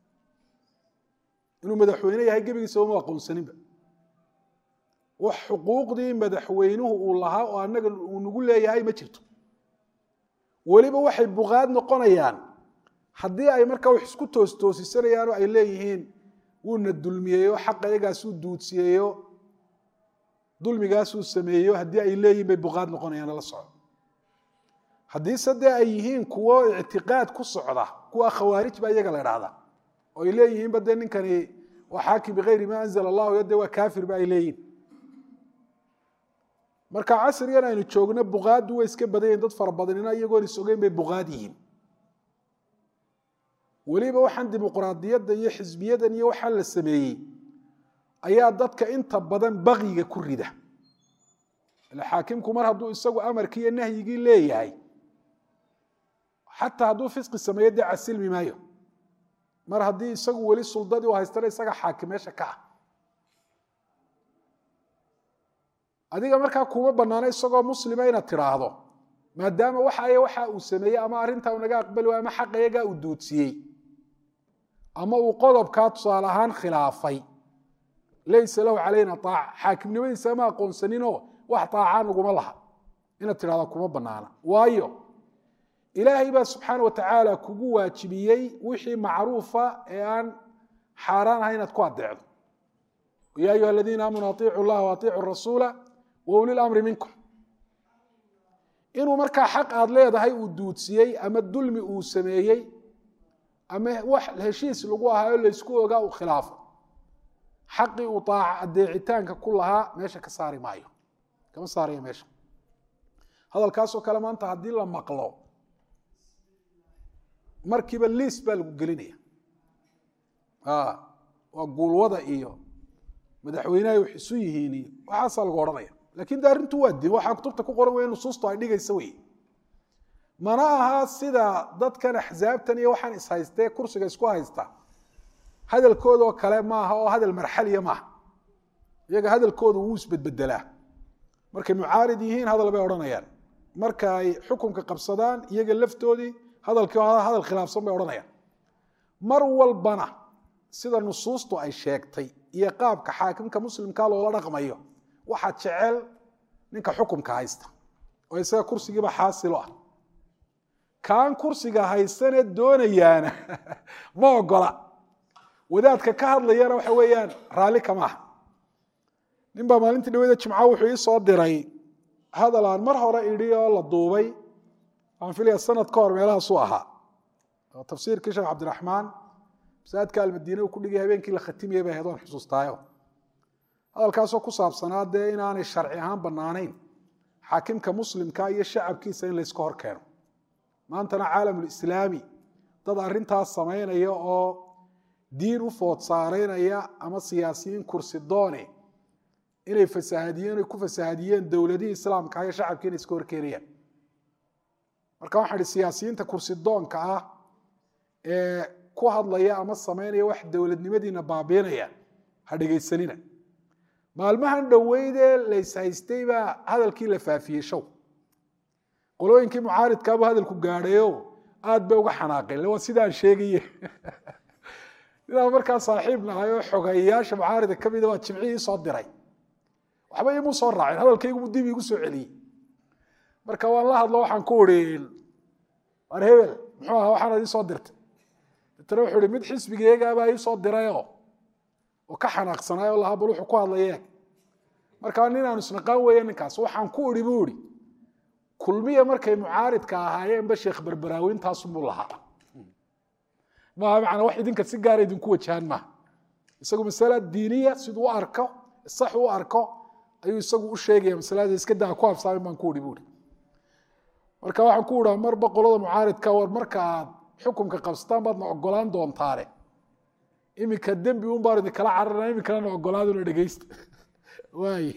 inuu madaxweyne yahay gebigiisaba uma aqoonsaninba wax xuquuqdii madaxweynuhu uu lahaa oo anaga uu nagu leeyahay ma jirto weliba waxay buqaad noqonayaan haddii ay markaa wax isku toostoosisanayaan oo ay leeyihiin wuuna dulmiyeeyo xaqa iyagaasuu duudsiyeeyo dulmigaasuu sameeyo haddii ay leeyihin bay buqaad noqonayaan la soco haddiise dee ay yihiin kuwo ictiqaad ku socda kuwa khawaarij baa iyaga la idhaahda oo ay leeyihiinba dee ninkani waa xaakim bikayri ma anzala allahu yo dee waa kaafir ba ay leeyihin marka casrigan aynu joogno buqaaddu way iska badan yihin dad fara badanina iyagoon is ogeyn bay buqaad yihiin weliba waxaan dimuqraadiyadda iyo xisbiyadan iyo waxaan la sameeyey ayaa dadka inta badan bakyiga ku rida xaakimku mar hadduu isagu amarkii iyo nahyigii leeyahay xataa hadduu fisqi sameeyo dee casilmi maayo mar haddii isagu weli suldadii u haystana isaga xaakim meesha ka ah adiga markaa kuma banaano isagoo muslima inaad tiraahdo maadaama waxay waxa uu sameeyey ama arrintaa u naga aqbali waay ama xaqa iyagaa uu duudsiyey ama uu qodobkaa tusaale ahaan khilaafay laysa lahu calayna aaca xaakimnimadiisa ma aqoonsaninoo wax aacaa naguma laha inaad tidhahda kuma banaana waayo ilaahay baa subxaana wa tacaala kugu waajibiyey wixii macruufa ee aan xaaraan ahay inaad ku adeecdo ya ayuha aladiina aamanuu aiicu llaha waaiicu rasuula wa uli lamri minkum inuu markaa xaq aad leedahay uu duudsiyey ama dulmi uu sameeyey ama wax heshiis lagu ahaa oo laysku ogaa uu khilaafo xaqii uu aaca adeecitaanka ku lahaa meesha ka saari maayo kama saaraya meesha hadalkaasoo kale maanta haddii la maqlo markiiba liis baa lagu gelinaya waa guulwada iyo madaxweynehay wax isu yihiin iyo waxaasaa lagu odhanaya lakin de arrintu waa din waxaa kutubta ku qoran wey nusuustu ay dhigaysa wey mana aha sida dadkan axsaabtan iyo waxaan ishaystee kursiga isku haysta hadalkoodoo kale maaha oo hadal marxaliya maaha iyaga hadalkoodu wuu isbedbedelaa markay mucaarid yihiin hadal bay odhanayaan marka ay xukunka qabsadaan iyaga laftoodii hadalkii hadal khilaafsan bay odhanayaan mar walbana sida nusuustu ay sheegtay iyo qaabka xaakimka muslimkaa loola dhaqmayo waxaa jecel ninka xukumka haysta oo isaga kursigiiba xaasilo ah kaan kursiga haysanee doonayaana ma ogola wadaadka ka hadlayana waxa weeyaan raalli kama ah nin baa maalintii dhaweyda jimca wuxuu ii soo diray hadal aan mar hore idhi oo la duubay waxaan filaya sanad ka hor meelahaasuu ahaa oo tafsiirkii sheekh cabdiraxmaan masaajidka almadiine uu ku dhigay habeenkii la khatimiyey bay ahayd waan xusuustaayo hadalkaasoo ku saabsanaa dee inaanay sharci ahaan bannaanayn xaakimka muslimka iyo shacabkiisa in layska hor keeno maantana caalamulislaami dad arrintaas samaynaya oo diin u food saaraynaya ama siyaasiyiin kursi doone inay fasahadiyeen ay ku fasahadiyeen dowladihii islaamka iyo shacabkii inay iska horkeenayaan marka waxaan ihi siyaasiyiinta kursi doonka ah ee ku hadlaya ama samaynaya wax dowladnimadiina baabiinaya ha dhegaysanina maalmahan dhoweydee layshaystay baa hadalkii la faafiyey show qolooyinkii mucaaridkaabu hadalku gaadhayo aad bay uga xanaaqeen waa sidaan sheegaye inaan markaa saaxiib nahay oo xogeeyayaasha mucaarida ka mida waa jimcihii isoo diray waxba imuu soo raaceen hadalkaygu dib igu soo celiyey marka waan la hadlo waxaan ku ii war hebel muxuu ahaa waxaanaad ii soo dirtay deetana wuxuu ihi mid xisbigeegaabaa ii soo dirayoo oo ka xanaaqsanaay oo lahaa bal wuxuu ku hadlayee markaa ninaanu isnaqaan weeye ninkaas waxaan ku idhi buu ihi kulmiya markay mucaaridka ahaayeenba sheekh berberaawiintaasunbuu lahaa maaha macnaa wax idinka si gaara idinku wajahaan maaha isagu masala diiniya siduu u arko sax u arko ayuu isagu u sheegaya masalada iska daa ku habsaamin baan ku idhi buuhi marka waxaan ku idhaa marba qolada mucaaridka war marka aad xukunka qabsataan baad na ogolaan doontaane iminka dembi un baan idinkala cararna iminkana na ogolaaduna dhegeysta waay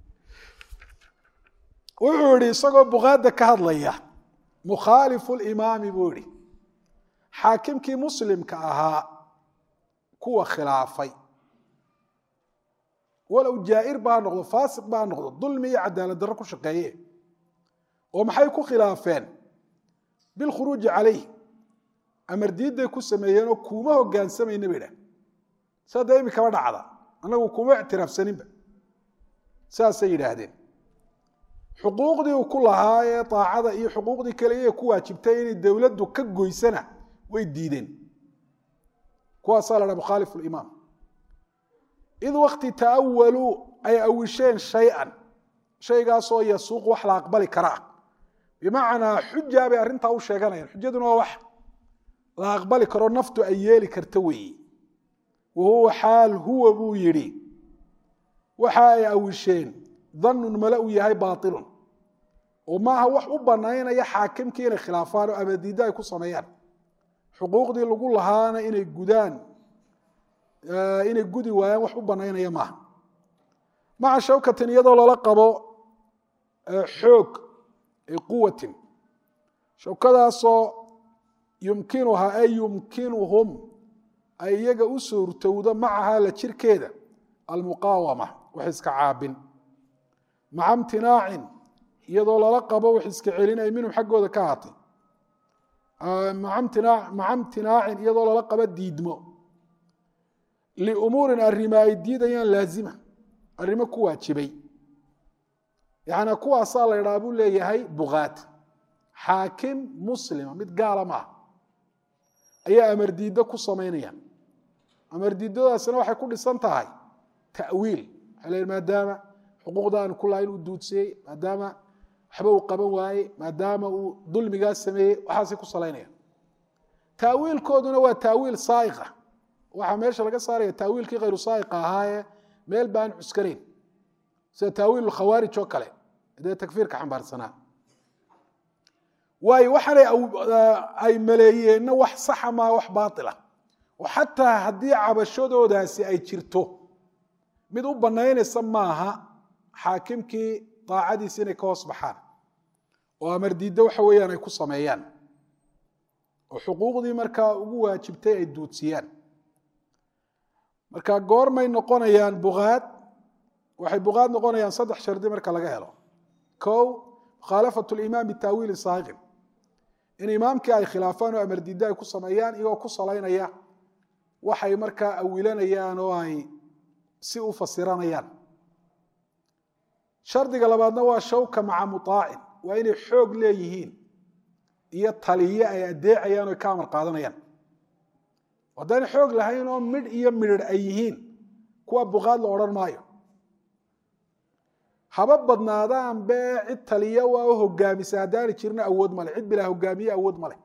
wuxuu yihi isagoo bukaada ka hadlaya mukhaalifu limaami buu yihi xaakimkii muslimka ahaa kuwa khilaafay walow jaair baa noqdo faasiq baa noqdo dulmi iyo cadaalad darro ku shaqeeye oo maxay ku khilaafeen bilkhuruuji calayh amar diidday ku sameeyeenoo kuuma hogaansamayna bay dhah saa dee imikaba dhacda annagu kuma ictiraafsaninba saasay yidhaahdeen xuquuqdii uu ku lahaa ee aacada iyo xuquuqdii kale iyaga ku waajibtay inay dowladdu ka goysana way diideen kuwaasaa la dhaha mukhaalifu limaam id wakti ta'awaluu ay awisheen shay-an shaygaasoo yasuuq wax la aqbali karaa bimacnaa xujaa bay arrintaa u sheeganayaan xujaduna waa wax la aqbali karo naftu ay yeeli karta weeye wa huwa xaal huwa buu yidhi waxa ay awisheen dannun male uu yahay baailun oo maaha wax u banaynaya xaakimkii inay khilaafaan oo amadiiddo ay ku sameeyaan xuquuqdii lagu lahaana inay gudaan inay gudi waayaan wax u banaynaya maaha maca shawkatin iyadoo lala qabo xoog quwatin shawkadaasoo yumkinuhaa ay yumkinuhum ay iyaga u suurtowdo macahaa la jirkeeda almuqaawama wax iska caabin maca imtinaacin iyadoo lala qabo wax iska celin ay minhum xaggooda ka ahaatay maca imtinaacin iyadoo lala qabo diidmo liumuurin arrima ay diidayaan laazima arrimo ku waajibay yacnaa kuwaasaa la ydhaha buu leeyahay bukaat xaakim muslima mid gaala ma ah ayaa amar diiddo ku samaynaya amar diiddadaasina waxay ku dhisan tahay ta'wiil waxay leeyihin maadaama xuquuqda aanu ku lahayn uu duudsiyey maadaama waxba uu qaban waaye maadaama uu dulmigaa sameeyey waxaasay ku salaynayaan taawiilkooduna waa taawiil saaiqa waxaa meesha laga saaraya taawiilkii khayru saaiqa ahaayee meel baan cuskanayn sida taawiil khawaarij oo kale dee takfiirka xambaarsanaa waayo waxaanay ay maleeyeenna wax saxa maa wax baatila oo xataa haddii cabashadoodaasi ay jirto mid u banaynaysa maaha xaakimkii daacadiisi inay ka hoos baxaan oo amar diiddo waxa weeyaan ay ku sameeyaan oo xuquuqdii markaa ugu waajibtay ay duudsiyaan marka goormay noqonayaan bukaad waxay buqaad noqonayaan saddex shardi marka laga helo kow mukhaalafat limaam bitaawiili saaqiqin in imaamkii ay khilaafaan oo amar diidda ay ku sameeyaan iyagoo ku salaynaya waxay markaa awilanayaan oo ay si u fasiranayaan shardiga labaadna waa shawka maca muaacin waa inay xoog leeyihiin iyo taliye ay adeecayaan o ka amar qaadanayaan haddaan xoog lahayn oo midh iyo midrh ay yihiin kuwa buqaad la odhan maayo haba badnaadaan bee cid taliya waa u hogaamisa haddaani jirna awood male cid bilaa hogaamiye awood male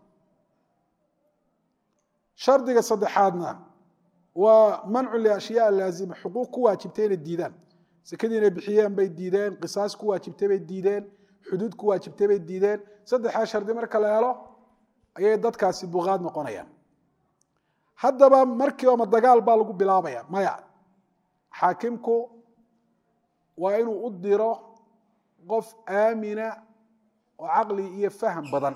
shardiga saddexaadna waa mancu liashyaa laazima xuquuq ku waajibtay inay diidaan sekadii inay bixiyeen bay diideen qisaas ku waajibtay bay diideen xuduud ku waajibtay bay diideen saddexdaa shardi marka la helo ayay dadkaasi buqaad noqonayaan haddaba markiiba ma dagaal baa lagu bilaabaya maya xaakimku waa inuu u diro qof aamina oo caqli iyo faham badan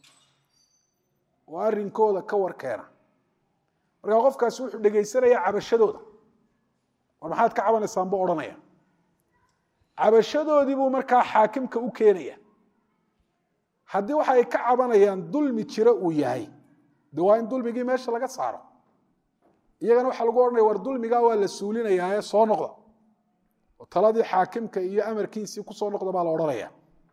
oo arrinkooda ka warkeena markaa qofkaasi wuxuu dhegaysanaya cabashadooda war maxaad ka cabanaysaan buu odhanaya cabashadoodii buu markaa xaakimka u keenaya haddii waxa ay ka cabanayaan dulmi jiro uu yahay de waa in dulmigii meesha laga saaro iyagana waxaa lagu odhanaya war dulmigaa waa la suulinayaa ee soo noqda oo taladii xaakimka iyo amarkiisii kusoo noqda baa la odhanaya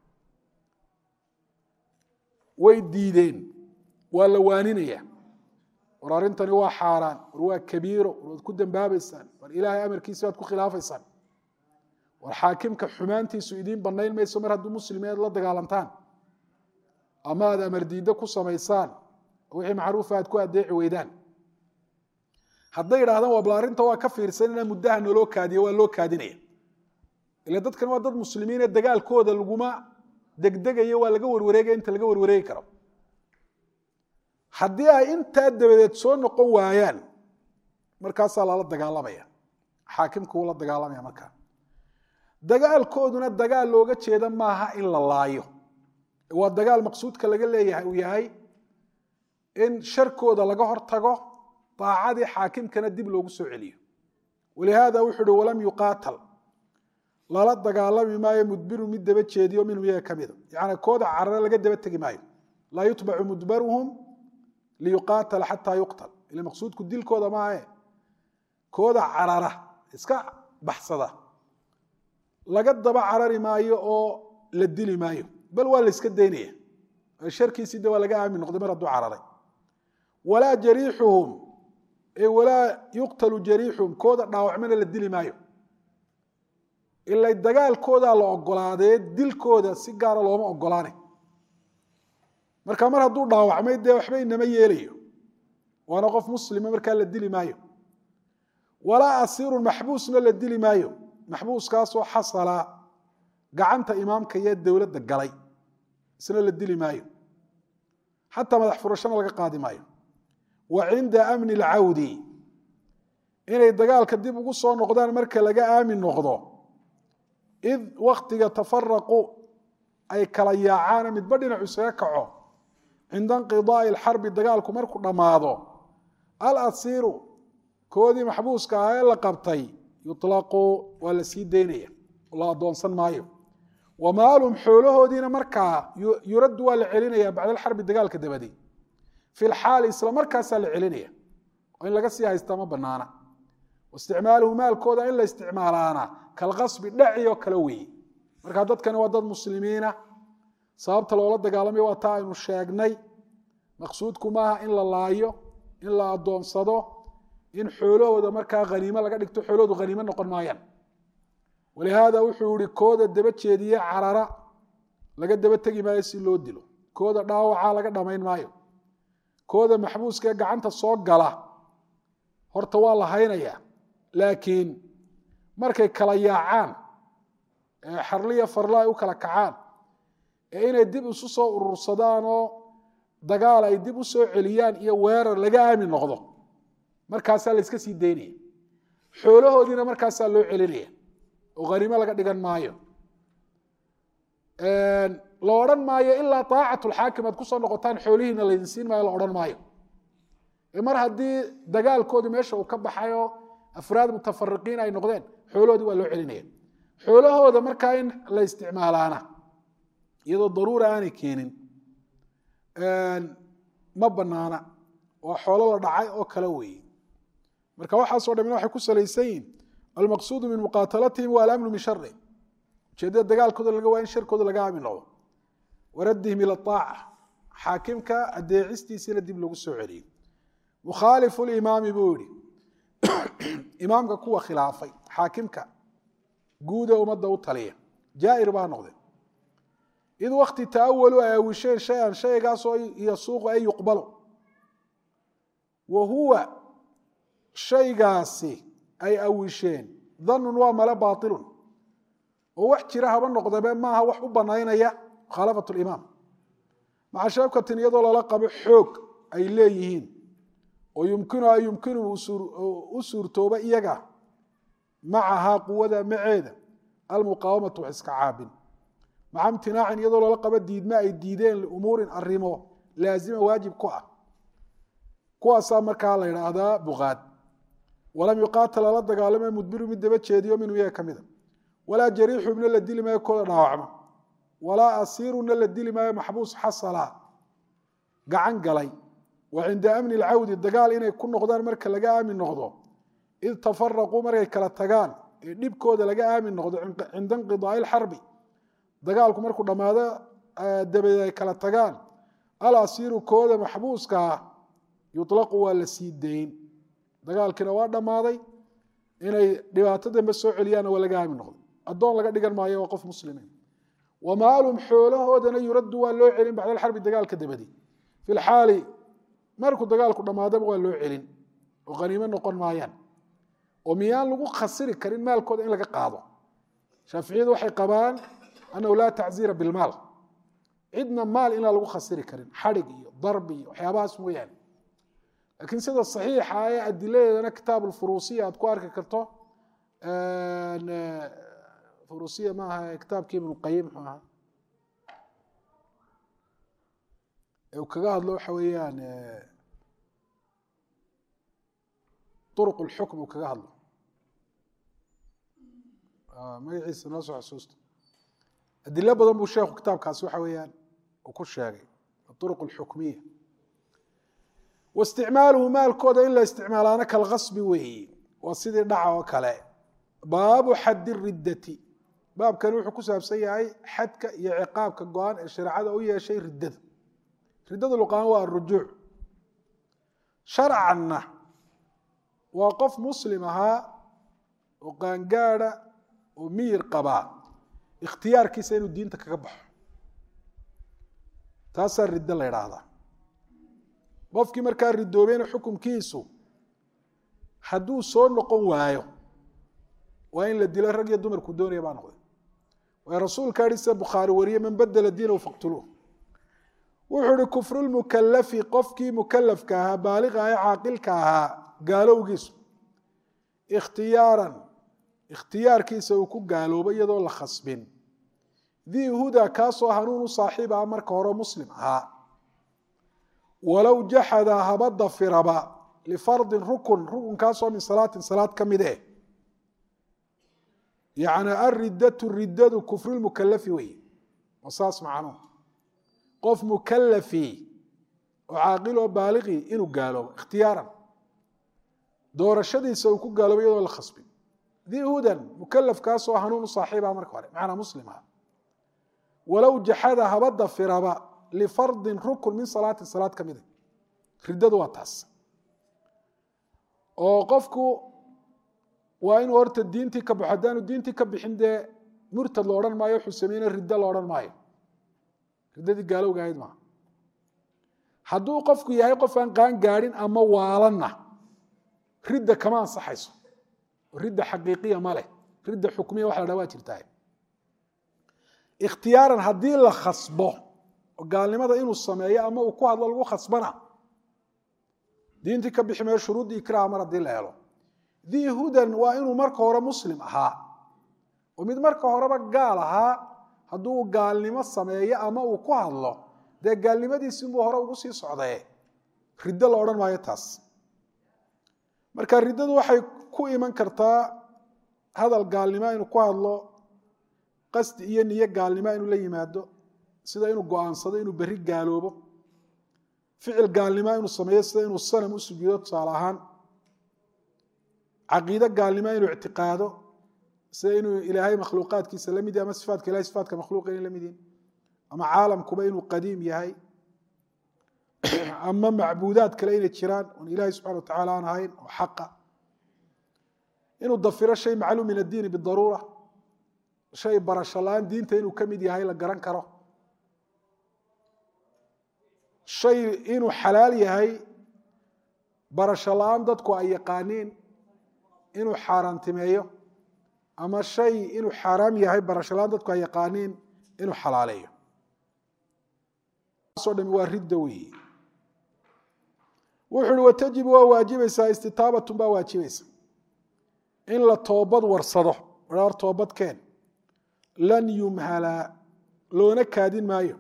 way diideen waa la waaninaya war arrintani waa xaaraan war waa kabiiro war waad ku dambaabaysaan war ilaahay amarkiisi baad ku khilaafaysaan war xaakimka xumaantiisu idiin banayn mayso mar hadduu muslimeed la dagaalantaan ama aad amar diiddo ku samaysaan wixii macruufa aad ku adeeci weydaan hadday idhahdaan waa bal arrinta waa ka fiirsanina muddaha naloo kaadiyo waa loo kaadinaya ila dadkan waa dad muslimiin ee dagaalkooda laguma degdegayo waa laga warwareegaya inta laga warwareegi karo haddii ay intaa dabadeed soo noqon waayaan markaasaa lala dagaalamaya xaakimka wuu la dagaalamaya markaa dagaalkooduna dagaal looga jeeda maaha in la laayo waa dagaal maqsuudka laga leeyahay uu yahay in sharkooda laga hortago daacadii xaakimkana dib loogu soo celiyo walihaada wuxuu uhi walam yuqaatal lala dagaalami maayo mudbiru mid daba jeediyo minhum iyaga ka mida yani kooda carare laga daba tegi maayo laa yutbacu mudbaruhum liyuqaatala xataa yuqtal ila maqsuudku dilkooda maahe kooda carara iska baxsada laga daba carari maayo oo la dili maayo bal waa la iska daynaya sharkiisii de waa laga aamin noqday mar hadduu cararay walaa jariixuhum walaa yuqtalu jariixuhum kooda dhaawacmana la dili maayo ila dagaalkoodaa la ogolaadee dilkooda si gaara looma ogolaanay marka mar hadduu dhaawacmay dee waxba inama yeelayo waana qof muslima markaa la dili maayo walaa asiirun maxbuusna la dili maayo maxbuuskaasoo xasala gacanta imaamka iyo dowladda galay isna la dili maayo xataa madax furashana laga qaadi maayo wa cinda amni alcawdi inay dagaalka dib ugu soo noqdaan marka laga aamin noqdo id waktiga tafaraqu ay kala yaacaana midba dhinacu isaga kaco cinda inqidaai alxarbi dagaalku markuu dhammaado alasiiru koodii maxbuuska ah ee la qabtay yuطlaqu waa la sii daynaya la adoonsan maayo wamaalum xoolahoodiina markaa yuraddu waa la celinaya bacda alxarbi dagaalka dabadi fi lxaali isla markaasaa la celinaya oo in laga sii haystaa ma banaana isticmaaluhu maalkooda in la isticmaalaana kalqasbi dhaci oo kale weeye marka dadkani waa dad muslimiina sababta loola dagaalamayo waa taa aynu sheegnay maqsuudku maaha in la laayo in la adoonsado in xoolahooda markaa haniimo laga dhigto xoolahoodu haniimo noqon maayaan walihaada wuxuu yihi kooda daba jeediye carara laga daba tegi maayo si loo dilo kooda dhaawaca laga dhamayn maayo kooda maxbuuska ee gacanta soo gala horta waa la haynaya laakiin markay kala yaacaan ee xarliya farla ay u kala kacaan ee inay dib isu soo urursadaan oo dagaal ay dib u soo celiyaan iyo weerar laga aamin noqdo markaasaa la iska sii daynaya xoolahoodiina markaasaa loo celinaya oo haniimo laga dhigan maayo la odhan maayo ilaa aacatulxaakim aad kusoo noqotaan xoolihiina laydin siin maayo la odhan maayo mar haddii dagaalkoodii meesha uu ka baxayoo afraad mutafariqiin ay noqdeen xoolahoodii waa loo celinaya xoolahooda markaa in la isticmaalaana iyadoo daruura aanay keenin ma banaana waa xoolo la dhacay oo kale weeye marka waxaasoo dhamina waxay ku salaysan yihin almaqsuudu min muqaatalatihim waa alamnu min shari ujeedada dagaalkooda laga waa in sharkooda laga aamin noqdo waraddihim ila aaca xaakimka adeecistiisiina dib lagu soo celiyey mukhaalifu limaami buu yihi imaamka kuwa khilaafay xaakimka guuda ummadda u taliya jaair baa noqde id wakti taawalu ay awisheen shay-an shaygaasoo yasuuqu ay yuqbalo wa huwa shaygaasi ay awisheen danun waa male baailun oo wax jira haba noqdabe maaha wax u banaynaya mukhaalafat limaam maca sheebkatin iyadoo lala qabo xoog ay leeyihiin oo yumkinu ay yumkinu u suurtooba iyaga macahaa quwada maceeda almuqaawamatu wax iska caabin maca imtinaacin iyadoo lala qabo diidme ay diideen liumuurin arimo laazima waajib ku ah kuwaasaa markaa la idhaahdaa buqaad walam yuqaatal lala dagaalame mudbiru mid daba jeediyo minhu iyaga ka mida walaa jariixubna la dili maayo kooda dhaawacma walaa asiiruna la dili maayo maxbuus xasala gacan galay wa cinda amni lcawdi dagaal inay ku noqdaan marka laga aamin noqdo id tafaraquu markay kala tagaan ee dhibkooda laga aamin noqdo cinda inqidaai lxarbi dagaalku markuu dhammaado dabadeed ay kala tagaan alasiiru kooda maxbuuskaa yuطlaqu waa la sii dayn dagaalkiina waa dhammaaday inay dhibaato dambe soo celiyaanna waa laga aamin noqdo addoon laga dhigan maayo waa qof muslimiin wamaalum xoolahoodana yuraddu waa loo celin bacda alxarbi dagaalka dabadi fi lxaali markuu dagaalku dhammaadaba waa loo celin oo haniimo noqon maayaan oo miyaan lagu khasiri karin maalkooda in laga qaado shaaficiyadu waxay qabaan annahu laa tacziira bilmaal cidna maal inaan lagu khasiri karin xadhig iyo darbi iyo waxyaabahaas mooyaane laakiin sida saxiixa ee adiladeedana kitaab alfuruusiya aad ku arki karto furuusiya maaha kitaabkii ibnu qayim muxuu ahaa ee uu kaga hadlo waxa weeyaan uruq lxukm uu kaga hadlo magaciisa noo soo xasuusta adilo badan buu sheekhu kitaabkaasi waxa weeyaan uu ku sheegay uruq alxukmiya waisticmaaluhu maalkooda in la isticmaalaana kalkasbi weeye waa sidii dhaca oo kale baabu xaddi riddati baabkani wuxuu ku saabsan yahay xadka iyo ciqaabka go-aan ee shareecada u yeeshay riddada riddada luqaan waa arujuuc sharcanna waa qof muslim ahaa oo qaangaada oo miyir qabaa ikhtiyaarkiisa inuu diinta kaga baxo taasaa riddo la idhaahdaa qofkii markaa ridoobayna xukunkiisu hadduu soo noqon waayo waa in la dilo rag iyo dumarku doonaya baa noqday waay rasuulka yihi sida bukhaari wariye man badela diinahu faqtuluuh wuxuu ihi kufrulmukalafi qofkii mukalafka ahaa baaliqa ee caaqilka ahaa gaalowgiisu ikhtiyaaran ikhtiyaarkiisa uu ku gaaloobo iyadoo la khasbin dii huda kaasoo hanuun u saaxiib ah marka hore muslim ahaa walow jaxada haba dafiraba lifardin rukun rukunkaasoo min salaatin salaad ka mid eh yani alriddatu riddadu kufrulmukalafi wey waa saas macnuhu qof mukalafi oo caaqil oo baaliqi inuu gaaloobo ikhtiyaaran doorashadiisa uu ku gaaloobo iyadoo la khasbin dii hudan mukalafkaasoo hanuun u saaxiiba marka hore macnaa muslim ah walow jaxada haba dafiraba lifardin rukun min salaatin salaad ka mida riddadu waa taas oo qofku waa inuu horta diintii ka baxo haddaanu diintii ka bixin dee murtad lo odhan maayo wuxuu sameyne riddo lo odhan maayo riddadii gaalowga ahayd maaha hadduu qofku yahay qof aan qaan gaadhin ama waalanna ridda kama ansaxayso ridda xaqiiqiya ma leh ridda xukmiya waxa la dhaha waa jirtaa ikhtiyaaran haddii la khasbo oo gaalnimada inuu sameeyo ama uu ku hadlo lagu khasbana diintii ka bixi mayo shuruuddii ikraha mar haddii la helo dii hudan waa inuu marka hore muslim ahaa oo mid marka horeba gaal ahaa hadduu gaalnimo sameeyo ama uu ku hadlo dee gaalnimadiisinbuu hore ugu sii socdee riddo la odhan maayo taas marka riddadu waxay ku iman kartaa hadal gaalnimo inuu ku hadlo qasdi iyo niyo gaalnimo inuu la yimaado sida inuu go-aansado inuu berri gaaloobo ficil gaalnimo inuu sameeyo sida inuu sanam u sujuudo tusaale ahaan caqiide gaalnimo inuu ictiqaado sida inuu ilaahay makhluuqaadkiisa la mid yahy ama sifaatka ilahay sifaatka makhluuqa inay la mid yihin ama caalamkuba inuu qadiim yahay ama macbuudaad kale inay jiraan oon ilaahay subxana wa tacala aan ahayn oo xaqa inuu dafiro shay macluum min addiini bidaruura shay barasho la-aan diinta inuu ka mid yahay la garan karo shay inuu xalaal yahay barasho la-aan dadku ay yaqaaniin inuu xaaraantimeeyo ama shay inuu xaaraam yahay barasho la-aan dadku ay yaqaaniin inuu xalaaleeyo o dhami waa ridda weeye wuxu uhi watajibu waa waajibaysaa istitaabatun baa waajibaysa in la toobad warsado war toobadkeen lan yumhala loona kaadin maayo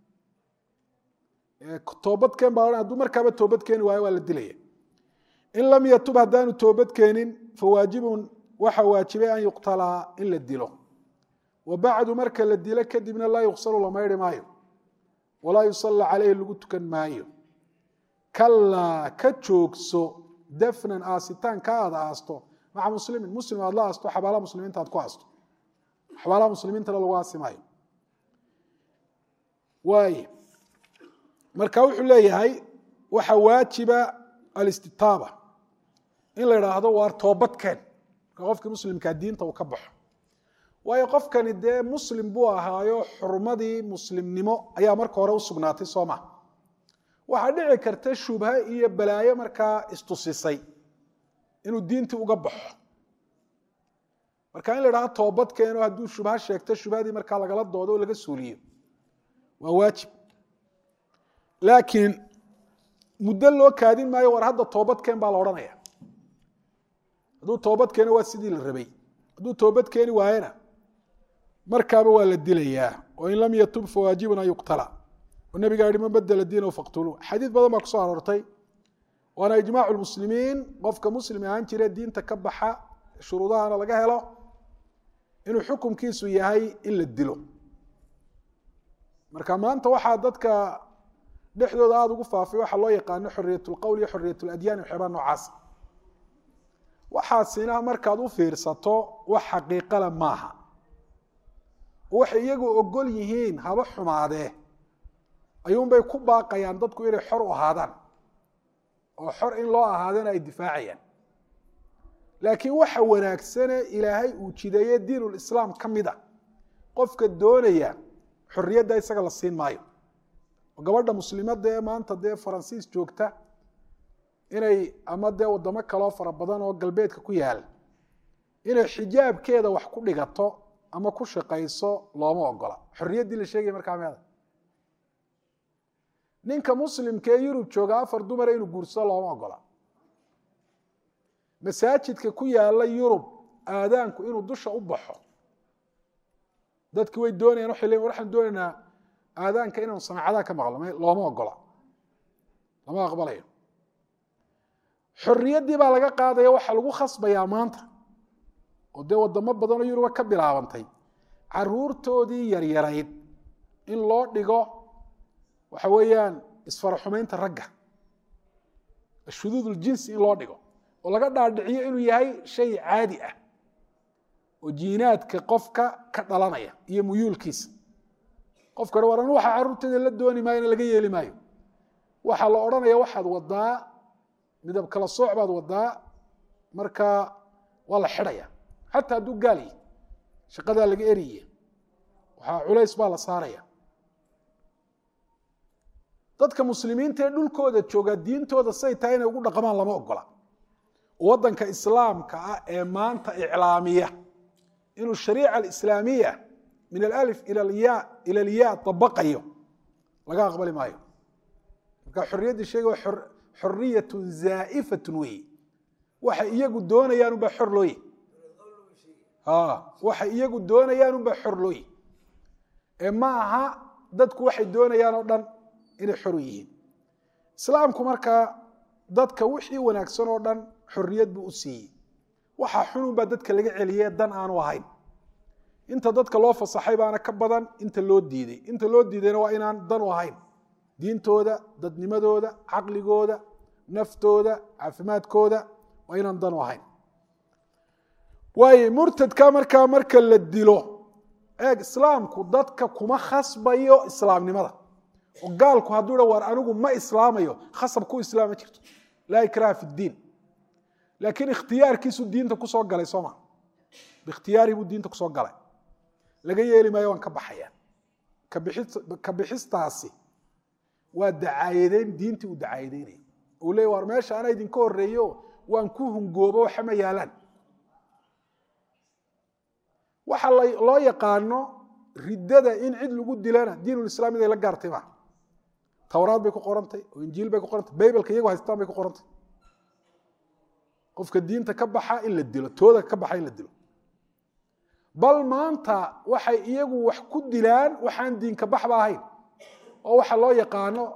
toobadkeen baa hadduu markaaba toobad keeni waayo waa la dilaya in lam yatub haddaanu toobad keenin fawaajibun waxa waajibay an yuqtalaa in la dilo wa bacdu marka la dilo kadibna laa yuqsalu la maydhi maayo walaa yusalla caleyhi lagu tukan maayo kalaa ka joogso dafnan aasitaan ka aada aasto maca muslimin muslim aad la aasto xabaalaha muslimiinta aad ku aasto xabaalaha muslimiintana lagu aasi maayo waay marka wuxuu leeyahay waxa waajiba alistitaaba in la idhaahdo waar toobadkeen marka qofkii muslimkaa diinta uu ka baxo waayo qofkani dee muslim buu ahaayo xurmadii muslimnimo ayaa marka hore u sugnaatay soo ma waxaa dhici karta shubha iyo balaayo markaa istusisay inuu diintii uga baxo marka in la idhahdo toobadkeeno hadduu shubha sheegto shubhadii markaa lagala doodo oo laga suuliyo waa waajib laakiin muddo loo kaadin maayo war hadda toobadkeen baa la odhanaya hadduu toobad keeno waa sidii la rabay hadduu toobad keeni waayena markaaba waa la dilayaa oo in lam yatub fawaajibun an yuqtala oo nabigaa yihi man badela diinahu faqtuluu xadiid badan baa kusoo aroortay waana ijmaacu lmuslimiin qofka muslim ahaan jire diinta ka baxa shuruudahana laga helo inuu xukumkiisu yahay in la dilo marka maanta waxaa dadka dhexdooda aada ugu faafay waxaa loo yaqaano xoriyat lqowl iyo xoriyat ladyan waxyaabaa noocaas waxaasina markaad u fiirsato wax xaqiiqale maaha waxay iyagu ogol yihiin haba xumaadee ayuunbay ku baaqayaan dadku inay xor u ahaadaan oo xor in loo ahaadana ay difaacayaan laakiin waxa wanaagsane ilaahay uu jideeye diinulislaam ka mid a qofka doonaya xorriyadda isaga la siin maayo oo gabadha muslimadda ee maanta dee faransiis joogta inay ama dee waddamo kaloo fara badan oo galbeedka ku yaal inay xijaabkeeda wax ku dhigato ama ku shaqayso looma ogola xorriyaddii la sheegaya markaa meeda ninka muslimka ee yurub jooga afar dumara inuu guursado looma ogola masaajidka ku yaala yurub aadaanku inuu dusha u baxo dadki way doonayaan waxay leeyiin waxaan doonaynaa aadaanka inaanu samacadaha ka maqlo looma ogola lama aqbalayo xorriyaddii baa laga qaadaya waxaa lagu khasbayaa maanta oo dee waddamo badanoo yuruba ka bilaabantay caruurtoodii yaryarayd in loo dhigo waxa weeyaan isfaraxumaynta ragga shuduud uljinsi in loo dhigo oo laga dhaadhiciyo inuu yahay shay caadi ah oo jiinaadka qofka ka dhalanaya iyo muyuulkiisa qofkana waran waxa carruurteeda la dooni maayona laga yeeli maayo waxaa la odhanaya waxaad wadaa midab kala sooc baad wadaa marka waa la xidhaya xataa hadduu gaal yahy shaqadaa laga eriyaya waxaa culays baa la saaraya dadka muslimiinta ee dhulkooda jooga diintooda say tahay inay ugu dhaqmaan lama ogola waddanka islaamka ah ee maanta iclaamiya inuu shariica alislaamiya min alalif ila alya dabaqayo laga aqbali maayo marka xorriyaddii sheega waa xoriyatun zaa'ifatun weeye waxay iyagu doonayaan unbaa xor looye waxay iyagu doonayaan unbaa xor looye ee ma aha dadku waxay doonayaan oo dhan inay xor yihiin islaamku markaa dadka wixii wanaagsan oo dhan xorriyad buu u siiyey waxaa xunun baa dadka laga celiye dan aanu ahayn inta dadka loo fasaxay baana ka badan inta loo diiday inta loo diidayna waa inaan dan u ahayn diintooda dadnimadooda caqligooda naftooda caafimaadkooda waa inaan dan u ahayn waayo murtadka markaa marka la dilo eeg islaamku dadka kuma khasbayo islaamnimada oo gaalku hadduu ha war anigu ma islaamayo khasab ku islaama jirto laa ikraha fi ddiin laakiin ikhtiyaarkiisu diinta kusoo galay sooma biikhtiyaarihi buu diinta kusoo galay laga yeeli maayo waan ka baxaya ka bixistaasi waa dacaayadeyn diintii uu dacaayadeynaya uu leey war meesha anaa idinka horeeyo waan ku hungoobo waxa ma yaalaan waxa loo yaqaano riddada in cid lagu dilana diinulislaam iday la gaartay ma towraad bay ku qorantay oo injiil bay ku qorantay baybalka iyagu haystaan bay ku qorantay qofka diinta ka baxa in la dilo tooda ka baxa in la dilo bal maanta waxay iyagu wax ku dilaan waxaan diinka baxba ahayn oo waxa loo yaqaano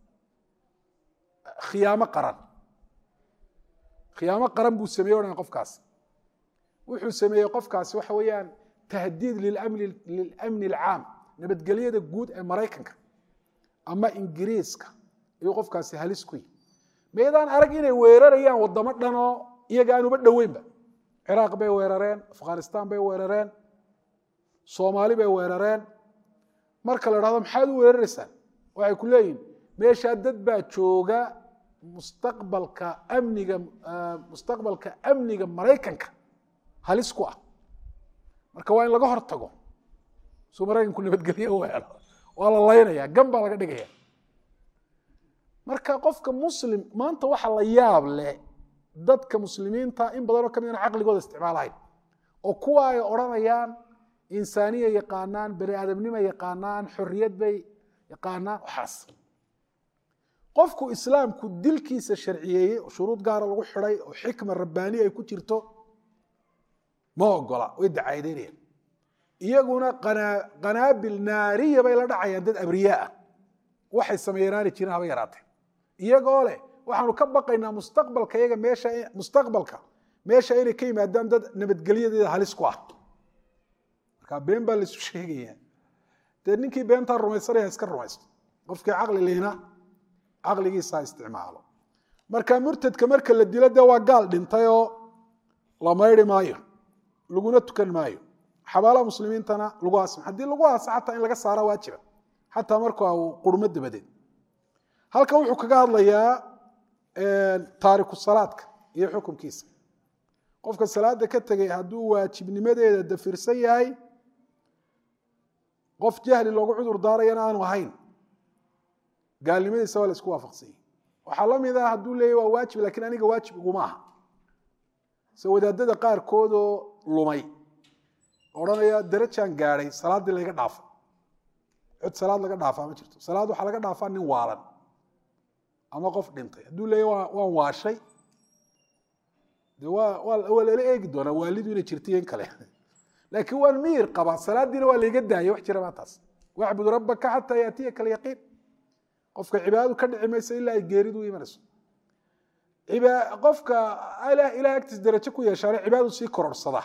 khiyaamo qaran khiyaamo qaran buu sameeye odhan qofkaasi wuxuu sameeyey qofkaasi waxa weeyaan tahdiid lilamni alcaam nabadgelyada guud ee maraykanka ama ingiriiska ayuu qofkaasi halis ku yihi maydaan arag inay weerarayaan wadamo dhanoo iyaga aan uba dhoweynba ciraaq bay weerareen afghanistan bay weerareen soomaali bay weerareen marka la dhahdo maxaad u weeraraysaan waxay ku leeyihin meeshaa dad baa jooga mustaqbalka amniga mustaqbalka amniga maraykanka halis ku ah marka waa in laga hor tago suu maraykanku nabadgelye u helo waa la laynaya gan baa laga dhigaya marka qofka muslim maanta waxa la yaab leh dadka muslimiinta in badanoo kamid aan caqligooda isticmaalahayn oo kuwa ay odhanayaan insaaniya yaqaanaan bani aadamnima yaqaanaan xorriyad bay yaqaanaan waxaas qofku islaamku dilkiisa sharciyeeyey oo shuruud gaara lagu xidhay oo xikma rabbaaniya ay ku jirto ma ogola way dacaadeynayaan iyaguna qanaabil naariya bay la dhacayaan dad abriyaa ah waxay sameeyanaani jirin haba yaraatee iyagoo leh waxaanu ka baqaynaa mustaqbalka iyaga meesha mustaqbalka meesha inay ka yimaadaan dad nabadgelyadeeda halis ku ah marka been baa laisu sheegaya dee ninkii beentaa rumaysanaya iska rumaysto qofkii caqli lihna caqligiisa isticmaalo marka murtadka marka la dilo dee waa gaal dhintay oo la mayri maayo laguna tukan maayo xabaalaha muslimiintana lagu aasimo haddii lagu aaso xataa in laga saara waajiba xataa marka uu qurmo dabadeed halkan wuxuu kaga hadlayaa taariku salaadka iyo xukunkiisa qofka salaada ka tegay hadduu waajibnimadeeda dafirsan yahay qof jahli loogu cudur daarayana aanu ahayn gaalnimadiisa waa la isku waafaqsanyay waxaa la mid ah hadduu leeyahy waa waajib lakiin aniga waajib iguma aha se wadaadada qaarkoodoo lumay odhanaya darajaan gaadhay salaaddii layga dhaafa cod salaad laga dhaafaa ma jirto salaad waxaa laga dhaafaa nin waalan ama qof dhintay hadduu leeyahy waan waashay de waa waa lala eegi doonaa waalidu inay jirtaiyo in kale laakiin waan miyir qabaa salaaddiina waa layga daayay wax jira baa taas wacbud rabbaka xataa yaatiyaka alyaqiin qofka cibaadadu ka dhici mayso ilaa ay geeridu imanayso qofka ilahay agtiis darajo ku yeeshaana cibaadadu sii kororhsada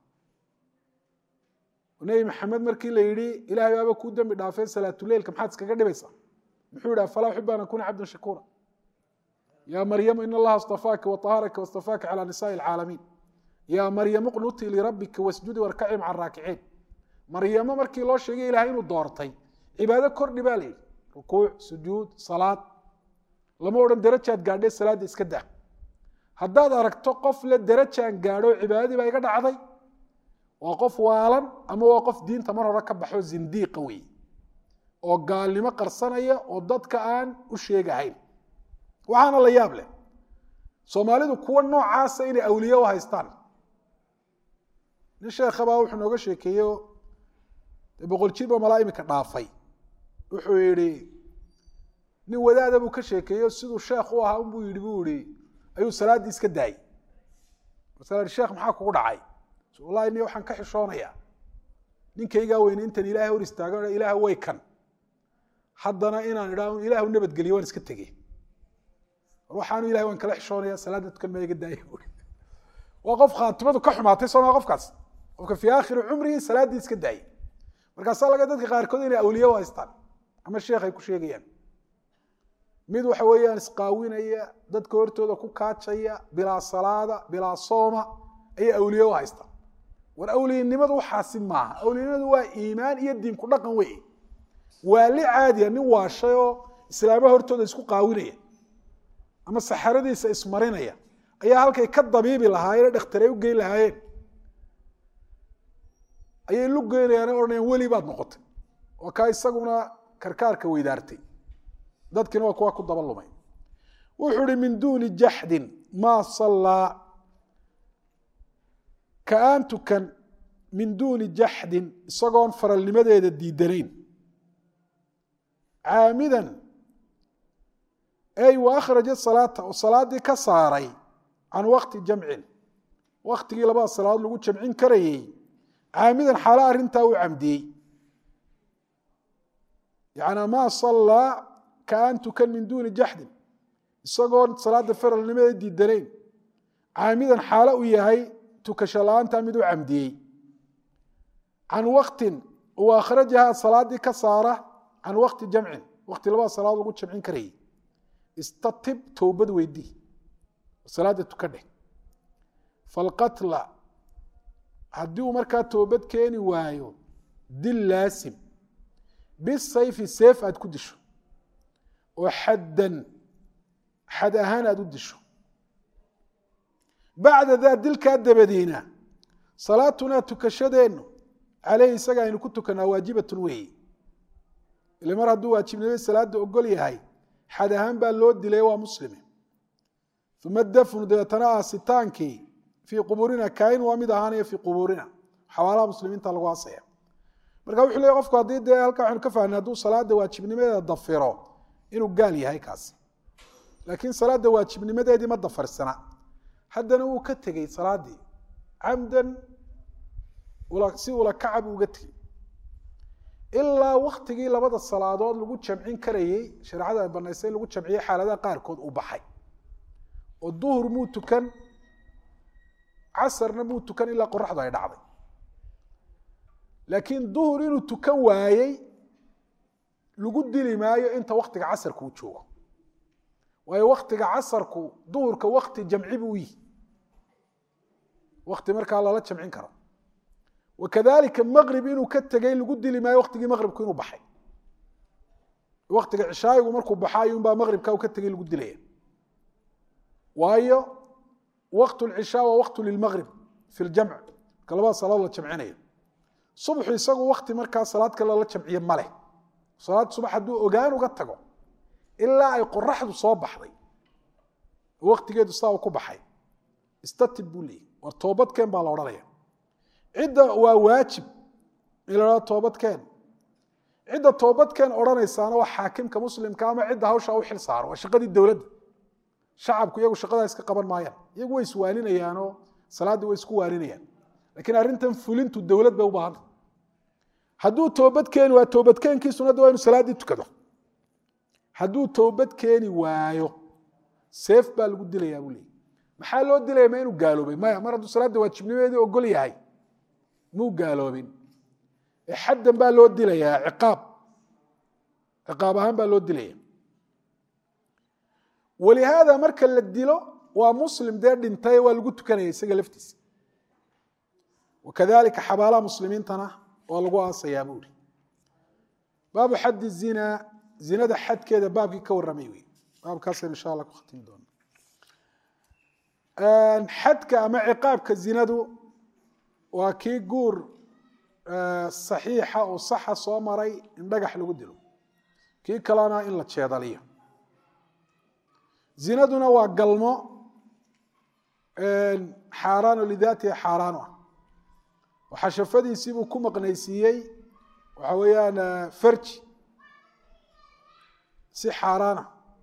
nebi maxamed markii la yidhi ilahay baaba kuu dembi dhaafeen salaatuleilka maxaad iskaga dhibaysaa muxuu yidhi afalaa uxibu an akuna cabdan shakuura ya maryamu in allaha اstafaaki waطaharaka wastafaaka calى nisaءi اlcaalamiin ya maryamu qnutii lirabbika wasjudi warkaci maca raakiciin maryamo markii loo sheegay ilahay inuu doortay cibaado kordhi baa la yidhi rukuuc sujuud salaad lama odhan darajaad gaadhee salaadda iska daa haddaad aragto qof le darajaan gaadho cibaadadii baa iga dhacday waa qof waalan ama waa qof diinta mar hore ka baxo zindiiqa wey oo gaalnimo qarsanaya oo dadka aan u sheegahayn waxaana la yaab leh soomaalidu kuwa noocaasa inay awliye u haystaan nin sheekhabaa wuxuu nooga sheekeeyo boqol jirba malaa imika dhaafay wuxuu yidhi nin wadaada buu ka sheekeeyo siduu sheekh u ahaa unbuu yidhi buu yihi ayuu salaaddii iska daayey masala sheekh maxaa kugu dhacay wallahi ni waxaan ka xishoonayaa ninkaygaa weyne intan ilaahay hor istaago ilaah way kan haddana inaan idhaa ilaahu nabadgeliyo waan iska tegey waxaanu ilahay waan kala xishoonaya salaadda tukan maa iga daaya buui waa qof khaatimadu ka xumaatay sooma qofkaas qofka fii aakhiri cumrihi salaaddii iska daayay markaasaa laga dadka qaarkood inay awliye u haystaan ama sheekh ay ku sheegayaan mid waxa weeyaan isqaawinaya dadka hortooda ku kaajaya bilaa salaada bilaa sooma ayay awliye u haystaan war awliyanimadu waxaasi maaha awliyanimadu waa iimaan iyo diin ku dhaqan wey waa li caadiya nin waashay oo islaamaha hortooda isku qaawinaya ama saxaradiisa ismarinaya ayaa halkay ka dabiibi lahaayeen dhakhtaray u geyn lahaayeen ayay lu geynayaan odhanayaan weli baad noqotay waa kaa isaguna karkaarka weydaartay dadkiina waa kuwa ku daba lumay wuxuu hi min duuni jaxdin maa sallaa ka aan tukan min duuni jaxdin isagoon faralnimadeeda diidanayn caamidan ey wa akhraja salaata oo salaaddii ka saaray can waqti jamcin waktigii labada salaadood lagu jamcin karayey caamidan xaalo arrintaa u camdiyey yacnaa maa sallaa ka aan tukan min duuni jaxdin isagoon salaada faralnimadeeda diidanayn caamidan xaalo u yahay tukasho la-aantaa mid u camdiyey can waktin uu akhrajahaa salaaddii ka saara can wakti jamcin wakti labada salaadood lagu jamcin karayey istatib towbad weydii salaada tuka dheh falqatla haddii uu markaa toobad keeni waayo dil laasim bisayfi seef aad ku disho oo xaddan xad ahaan aada u disho bacda daa dilkaa dabadiina salaatunaa tukashadeennu caleyhi isaga aynu ku tukanaa waajibatun weeye ile mar hadduu waajibnimay salaada ogol yahay xad ahaan baa loo dilay waa muslime uma dafnu dabeetana aasitaankii fii qubuurina kaain waa mid ahaanaya fii qubuurina xawaalaha muslimiinta lagu aasaya marka wuxuu leey qofku haddii dee halkaa waxanu ka fahnay hadduu salaada waajibnimadeeda dafiro inuu gaal yahay kaasi laakiin salaada waajibnimadeedii ma dafarsana haddana wuu ka tegey salaadii camdan si ula kacab uga tegey ilaa waktigii labada salaadood lagu jamcin karayey shareecada ay banaysay in lagu jamciyey xaaladaha qaarkood uu baxay oo duhur muu tukan casarna muu tukan ilaa qoraxdu ay dhacday laakiin duhur inuu tukan waayey lagu dili maayo inta waktiga casarku uu joogo waayo waktiga casarku duhurka wakti jamci buu yihi wakti markaa lala jamcin karo wakadalika maqrib inuu ka tegey lagu dili maayo waktigii maqribku inuu baxay waktiga cishaayigu markuu baxaayo unbaa maqribka u ka tegey lagu dilaya waayo waqt lcishaa waa waqtu lilmaqrib fi ljamc marka labada salaadood la jamcinayo subxu isagu wakti markaa salaad kale lala jamciye maleh salaad subax hadduu ogaan uga tago ilaa ay qoraxdu soo baxday waktigeedu saa u ku baxay istatib buu leeyay war toobadkeen baa la odhanaya cidda waa waajib in la hahdo toobadkeen cidda toobadkeen odhanaysaana waa xaakimka muslimka ama cidda hawsha u xil saaro waa shaqadii dowladda shacabku iyagu shaqadaa iska qaban maayaan iyagu way iswaaninayaanoo salaaddii way isku waaninayaan lakiin arrintan fulintu dowlad bay u baahanta hadduu toobad keeni waa toobadkeenkiisuna de waa inu salaaddii tukado hadduu toobad keeni waayo seef baa lagu dilayaa buu leeyay maxaa loo dilaya ma inuu gaaloobay maya mar hadduu salaadda waajibnimadeedii ogol yahay muu gaaloobin ee xaddan baa loo dilayaa ciqaab ciqaab ahaan baa loo dilaya walihaada marka la dilo waa muslim dee dhintay waa lagu tukanaya isaga laftiisa wakadalika xabaalaha muslimiintana waa lagu aasayaa buuri baabu xaddi zina zinada xadkeeda baabkii ka warramay wey baabkaasaynu insha allah ku khatimi doona xadka ama ciqaabka zinadu waa kii guur saxiixa oo saxa soo maray in dhagax lagu dilo kii kalena in la jeedaliyo zinaduna waa galmo xaaraano lidaatiha xaaraano ah oo xashafadiisii buu ku maqnaysiiyey waxa weeyaan farji si xaaraana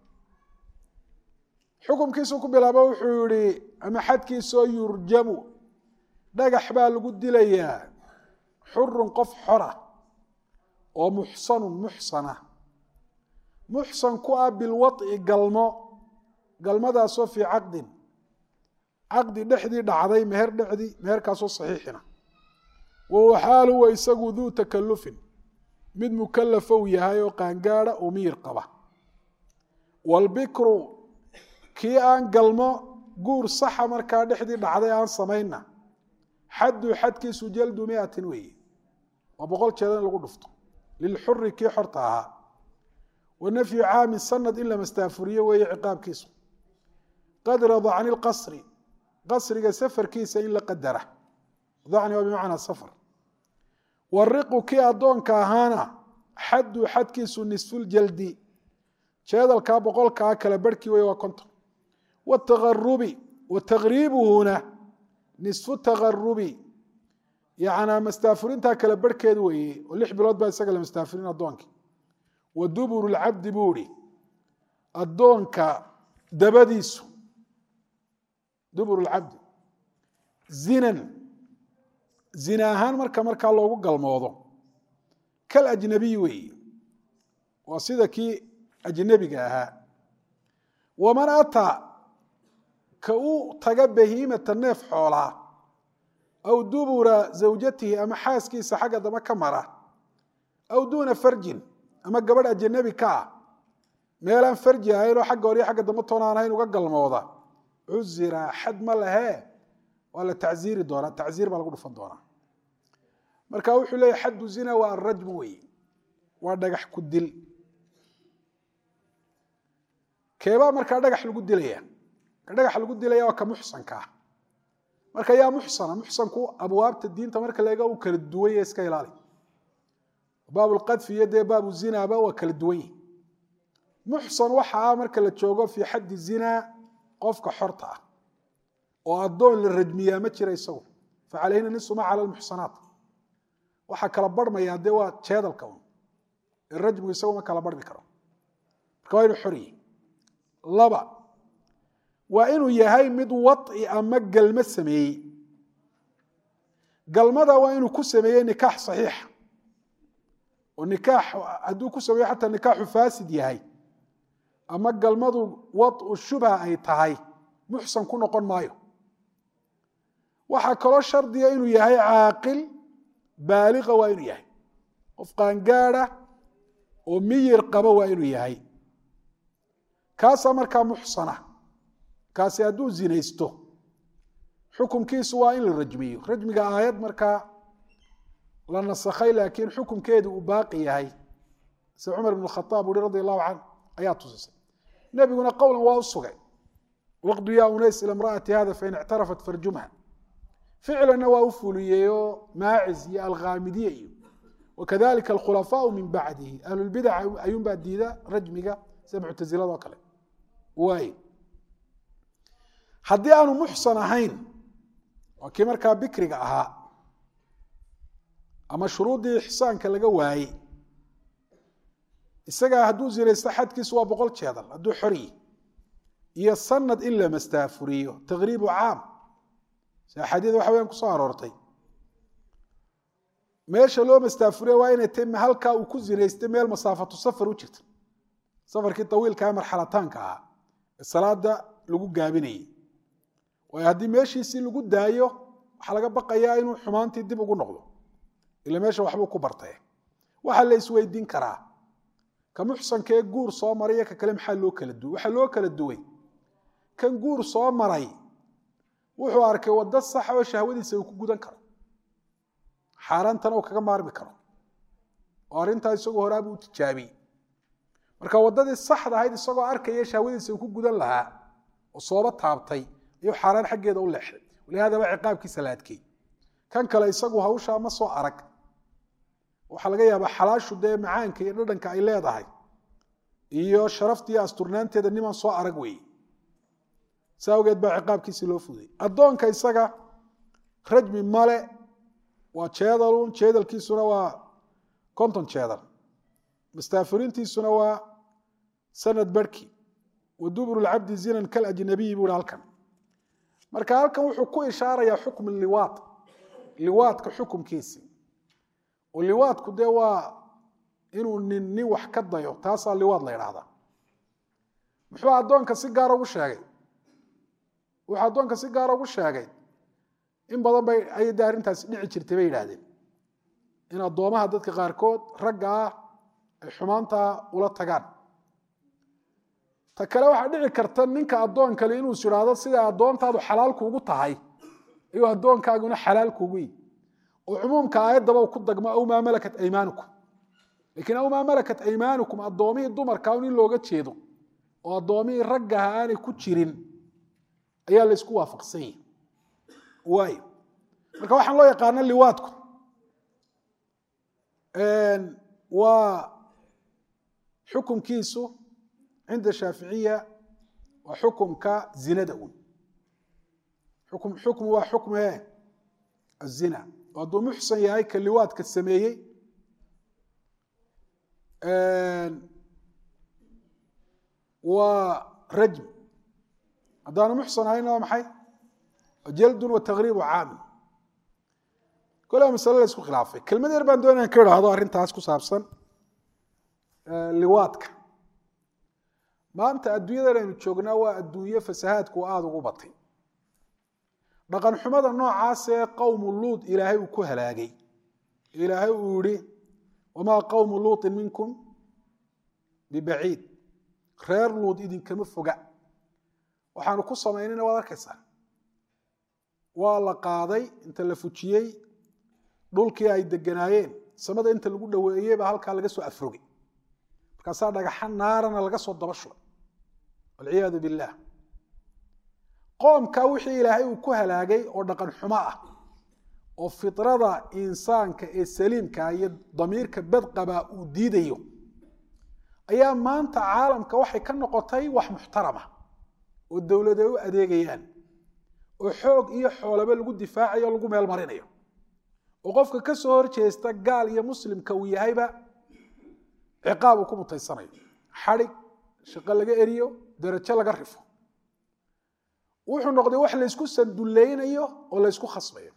xukumkiisu ku bilaabo wuxuu yihi ama xadkiisoo yurjamu dhagax baa lagu dilayaa xurun qof xora oo muxsanun muxsana muxsan ku ah bilwaط'i galmo galmadaasoo fii caqdin caqdi dhexdii dhacday meher dhexdii meherkaasoo saxiixina wahuwa xaal huwa isagu duu takalufin mid mukalafa uu yahay oo qaangaada oo miyir qaba waalbikru kii aan galmo guur saxa markaa dhexdii dhacday aan samayna xaddu xadkiisu jaldu miatin weeye waa boqol jeeda in lagu dhufto lilxuri kii xorta ahaa wa nafyu caami sanad in la mastaafuriyo weeye ciqaabkiisu qadra dacni lqasri qasriga safarkiisa in la qadara dacni waa bimacnaa safar wariqu kii addoonka ahaana xaddu xadkiisu nisfuljaldi jeedalkaa boqolkaa kala barhkii wey waa konton wataqarubi wa taqriibuhuna nisfu taqarubi yacnaa mastaafurintaa kala barhkeed weeye oo lix bilood baa isaga la mastaafurin addoonkii wa duburu lcabdi buu ihi addoonka dabadiisu duburu lcabdi zinan zina ahaan marka markaa loogu galmoodo kal ajnabiy weeye waa sida kii ajnabiga ahaa waman ataa ka u taga bahiimata neef xoolaa aw dubura zawjatihi ama xaaskiisa xagga dama ka mara aw duuna farjin ama gabadh ajanabi ka ah meelaan farji ahayn oo xagga hore iyo xagga dambe toonaan ahayn uga galmooda cuzira xad ma lahee waa la tacziiri doonaa tacziir baa lagu dhufan doonaa marka wuxuu leeyahy xaddu zina waa arajmu wey waa dhagax ku dil keebaa markaa dhagax lagu dilaya ka dhagax lagu dilaya waa ka muxsanka ah marka yaa muxsana muxsanku abwaabta diinta marka laega uu kala duwan yahe iska ilaali baabulqadfi iyo dee baabu zinaba waa kala duwan yihi muxsan waxa ah marka la joogo fii xaddi zinaa qofka xorta ah oo addoon la rajmiyaa ma jira isagu fa calayhina nisu ma cala lmuxsanaat waxaa kala barhmayaa dee waa jeedalka un rajmigu isagu ma kala barhmi karo marka waa inu xoryi laba waa inuu yahay mid waci ama galmo sameeyey galmada waa inuu ku sameeyey nikaax saxiixa oo nikaax hadduu ku sameeyo xataa nikaaxu faasid yahay ama galmadu wacu shubha ay tahay muxsan ku noqon maayo waxaa kaloo shardiga inuu yahay caaqil baaliqa waa inuu yahay qof qaangaada oo miyir qaba waa inuu yahay kaasaa markaa muxsana kaasi hadduu zinaysto xukumkiisu waa in la rajmiyo rajmiga aayad markaa la nasakhay laakiin xukumkeedu uu baaqi yahay sida cumar ibn khaaab uhi radi allahu canh ayaa tusisay nebiguna qowlan waa u sugay waqdu yaa unays ila imra'ati hada fain ictarafat farjumha ficlanna waa u fuliyeyoo maacis iyo alkhaamidiye iyo wakadalika alkhulafaau min bacdihi ahlulbidac ayuunbaa diida rajmiga sida muctasilado kale waay haddii aanu muxsan ahayn waa kii markaa bikriga ahaa ama shuruuddii ixsaanka laga waayey isagaa hadduu zinaysto xadkiisu waa boqol jeedal hadduu xoryi iyo sanad in la mastaafuriyo taqriibu caam si axaadiid waxa weyaan kusoo aroortay meesha loo mastaafuriya waa inay tay halkaa uu ku zinaystay meel masaafatu safar u jirta safarkii tawiilkaa marxalataanka ahaa ee salaada lagu gaabinayay waayo haddii meeshiisii lagu daayo waxaa laga baqayaa inuu xumaantii dib ugu noqdo ila meesha waxbuu ku bartay waxaa la isweydiin karaa ka muxsankee guur soo maray iyo ka kale maxaa loo kala duway waxaa loo kala duway kan guur soo maray wuxuu arkay waddo saxa oo shahwadiisa uu ku gudan karo xaaraantana uu kaga maarmi karo oo arrintaa isagoo horaabuu u tijaabiyey marka waddadii saxda ahayd isagoo arkaya shahwadiisa uu ku gudan lahaa oo sooba taabtay ayuu xaaraan xaggeeda u leexday walihaadaba ciqaabkiisa la adkeey kan kale isagu hawshaa ma soo arag waxaa laga yaabaa xalaashu dee macaanka iyo dhadhanka ay leedahay iyo sharafta iyo asturnaanteeda niman soo arag weeye sa awgeed baa ciqaabkiisii loo fuday addoonka isaga rajmi male waa jeedalun jeedalkiisuna waa konton jeedal mastaafurintiisuna waa sanad barhki wa duburu lcabdi zinan kalajnabiyi buu hi halkan marka halkan wuxuu ku ishaarayaa xukm liwaad liwaadka xukumkiisi oo liwaadku dee waa inuu nin nin wax ka dayo taasaa liwaad la ydhaahdaa muxuu addoonka si gaara ugu sheegay wuxuu addoonka si gaara ugu sheegay in badan bay ayay dee arrintaasi dhici jirtay bay yidhaahdeen in addoomaha dadka qaarkood ragga ah ay xumaantaa ula tagaan ta kale waxaa dhici karta ninka addoon kale inuu is idhaahdo siday addoontaadu xalaal kuugu tahay ayuu addoonkaaguna xalaal kuugu yihi oo cumuumka aayaddaba ku dagmo aw maa malakat aymaanukum lakiin aw maa malakat aymaanukum addoomihii dumarka un in looga jeedo oo addoomihii raggaha aanay ku jirin ayaa la isku waafaqsan yahi waay marka waxaan loo yaqaano liwaadku waa xukunkiisu cinda shaaficiya waa xukumka zinada un xukm xukmu waa xukme azina oo hadduu muxsan yahay ka liwaadka sameeyey waa rajm haddaanu muxsan ahayna waa maxay jaldun wa taqriibu caami kole masale la isku khilaafay kelmad yar baan doonaya ka idhaahdo arrintaas ku saabsan liwaadka maanta adduunyadan aynu joognaa waa adduunye fasahaadku aada ugu batay dhaqan xumada noocaasee qowmu luud ilaahay uu ku halaagay ilaahay uu yihi wamaa qowmu luuطin minkum bibaciid reer luud idinkama foga waxaanu ku samaynayna waad arkaysaa waa la qaaday inta la fujiyey dhulkii ay deganaayeen samada inta lagu dhoweeyey baa halkaa laga soo afrogay markaasaa dhagaxa naarana laga soo daba shubay walciyaadu billaah qoomka wixii ilaahay uu ku halaagay oo dhaqan xumo ah oo fitrada insaanka ee saliimka iyo damiirka badqaba uu diidayo ayaa maanta caalamka waxay ka noqotay wax muxtarama oo dowlade u adeegayaan oo xoog iyo xoolaba lagu difaacayo o lagu meel marinayo oo qofka ka soo horjeesta gaal iyo muslimka uu yahayba ciqaab uu ku mutaysanayo xadhig shaqo laga eriyo darajo laga rifo wuxuu noqday wax laysku sanduleynayo oo laysku khasbayo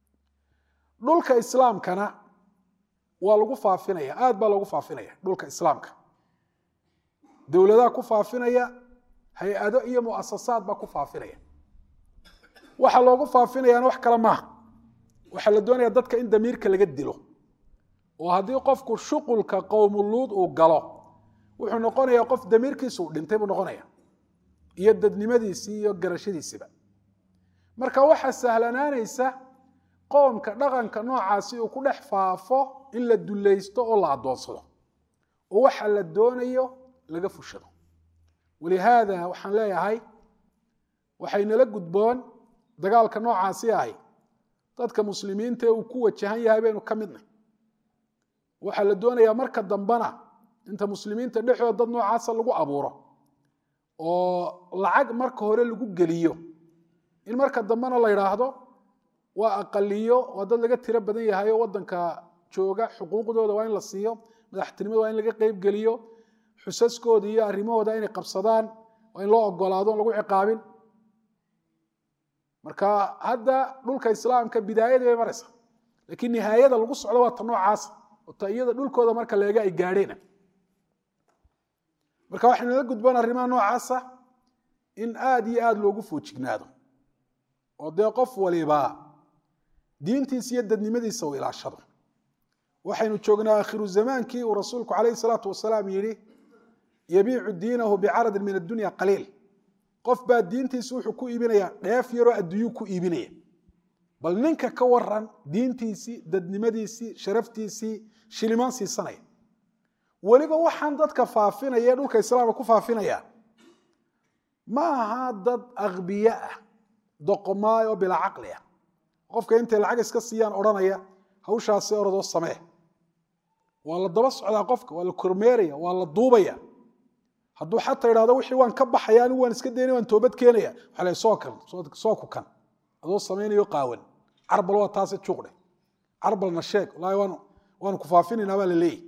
dhulka islaamkana waa lagu faafinaya aad baa loogu faafinaya dhulka islaamka dowladaha ku faafinaya hay-ado iyo muasasaad baa ku faafinaya waxaa loogu faafinayaana wax kale maaha waxaa la doonaya dadka in damiirka laga dilo oo haddii qofku shuqulka qowmuluud uu galo wuxuu noqonayaa qof damiirkiisa uu dhintay buu noqonaya iyo dadnimadiisii iyo garashadiisiba marka waxaa sahlanaanaysa qoomka dhaqanka noocaasi uu ku dhex faafo in la dulaysto oo la addoonsado oo waxa la doonayo laga fushado walihaada waxaan leeyahay waxaynala gudboon dagaalka noocaasi ahi dadka muslimiinta ee uu ku wajahan yahay baynu ka midnay waxaa la doonayaa marka dambena inta muslimiinta dhexdooda dad noocaasa lagu abuuro oo lacag marka hore lagu geliyo in marka dambena la yidhaahdo waa aqaliyo waa dad laga tiro badan yahay oo wadanka jooga xuquuqdooda waa in la siiyo madaxtinimada waa in laga qeyb geliyo xusaskooda iyo arrimahooda inay qabsadaan waa in loo ogolaado on lagu ciqaabin marka hadda dhulka islaamka bidaayadii bay maraysa laakiin nihaayada lagu socdo waa ta noocaasa oo ta iyada dhulkooda marka la eega ay gaadheen marka waxaynala gudboon arrimaha noocaasa in aada iyo aada loogu foojignaado oo dee qof waliba diintiisa iyo dadnimadiisa uu ilaashado waxaynu joognaa akhiru zamaankii uu rasuulku calayhi salaatu wasalaam yidhi yabiicu diinahu bicaradin min addunya qaliil qof baa diintiisi wuxuu ku iibinaya dheef yaroo adduunyuu ku iibinaya bal ninka ka waran diintiisii dadnimadiisii sharaftiisii shilimaan siisanaya weliba waxaan dadka faafinaya dhulka islaamka ku faafinaya ma aha dad akbiye ah doqomaay oo bilaa caqli ah qofka intay lacag iska siiyaan odhanaya hawshaasi orodoo samee waa la daba socdaa qofka waa la kormeeraya waa la duubaya hadduu xataa idhahdo wixii waan ka baxaya anigu waan iska daynay waan toobad keenaya waxa la soo kan soo ku kan adoo samaynayo qaawan carbal waa taase juuqdhe carbalna sheeg wallaahi waan waanu ku faafinaynaa baa la leeyahy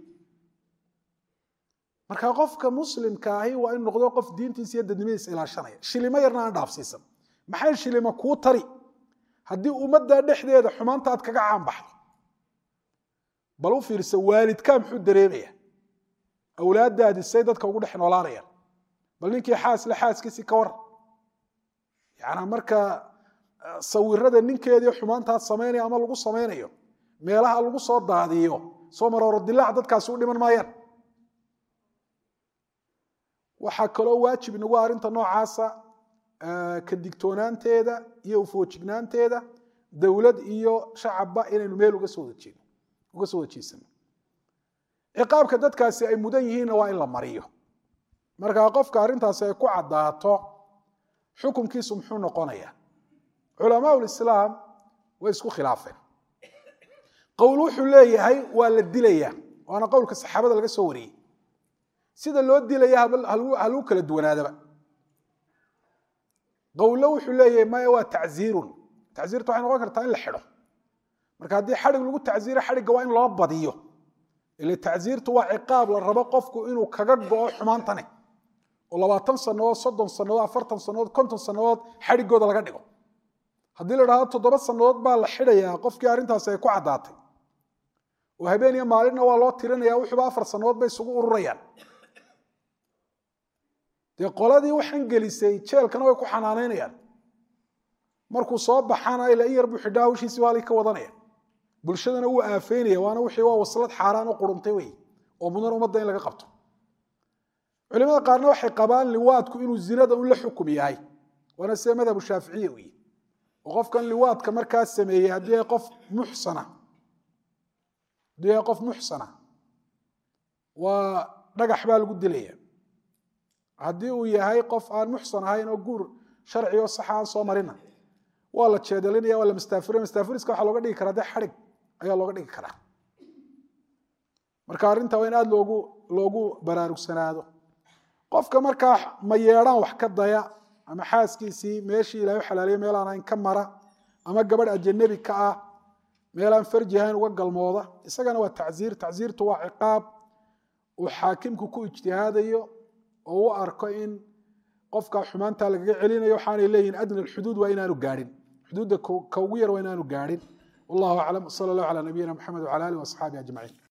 marka qofka muslimka ahi waa in noqdo qof diintiisa iyo dadnimadiisa ilaashanaya shilimo yarna aan dhaafsiisan maxay shilimo kuu tari haddii ummadda dhexdeeda xumaanta aad kaga caanbaxdo bal u fiirsa waalidkaa muxuu dareemaya awlaaddaadi say dadka ugu dhex noolaanayaan bal ninkii xaasle xaaskiisii ka waran yanaa marka sawirada ninkeedii xumaantaad samaynaya ama lagu samaynayo meelaha lagu soo daadiyo soo marooro dilaac dadkaasi u dhiman maayaan waxaa kaloo waajib inagu arrinta noocaasa ka digtoonaanteeda iyo ufoojignaanteeda dowlad iyo shacabba inaynu meel uga soo wadajeeno uga soo wajeysano ciqaabka dadkaasi ay mudan yihiinna waa in la mariyo markaa qofka arrintaasi ay ku caddaato xukunkiisu muxuu noqonayaa culamaa lislaam way isku khilaafeen qowl wuxuu leeyahay waa la dilayaa waana qowlka saxaabada laga soo wariyey sida loo dilaya haluu kala duwanaadaba qowlo wuxuu leeyahay maya waa tacziirun tacziirta waxay noqon kartaa in la xidho marka haddii xadhig lagu tacziiro xadhigga waa in loo badiyo ile tacziirtu waa ciqaab la rabo qofku inuu kaga go'o xumaantane oo labaatan sannadood soddon sannadood afartan sannadood konton sannadood xadhiggooda laga dhigo haddii la dhahdo toddoba sannadood baa la xidhayaa qofkii arrintaasi ay ku caddaatay oo habeen iyo maalinna waa loo tirinaya wuxuuba afar sannadood bay isugu ururayaan dee qoladii waxaan gelisay jeelkana way ku xanaanaynayaan markuu soo baxana ila in yar buu xidhaa hawshiisi waa ka wadanaya bulshadana wuu aafeynaya waana wixii waa waslad xaaraan u quruntay wey oo mudan ummadda in laga qabto culimada qaarna waxay qabaan liwaadku inuu zinada un la xukum yahay waana sida madhabu shaaficiya wey oo qofkan liwaadka markaa sameeyey haddii ay qof muxsana haddii ay qof muxsana waa dhagax baa lagu dilaya haddii uu yahay qof aan muxsan ahayn oo guur sharci oo saxa aan soo marina waa la jeedalinaya waa la mastaafirin mastaafiriska waxaa looga dhigi karaa dee xadhig ayaa looga dhigi karaa marka arrinta waa in aada loogu loogu baraarugsanaado qofka markaa ma yeedhaan wax ka daya ama xaaskiisii meeshii ilahay u xalaaliyo meel aan ahayn ka mara ama gabadh ajanabi ka ah meel aan farji ahayn uga galmooda isagana waa tacziir tacziirtu waa ciqaab uu xaakimku ku ijtihaadayo oo u arko in qofka xumaanta lagaga celinayo waxaanay leeyihin adna alxuduud waa inaanu gaadhin xuduudda ka ugu yar waa inaanu gaadhin wallahu aclam sala allah calaa nabiyina maxamed wcala alih waasxaabihi ajmaciin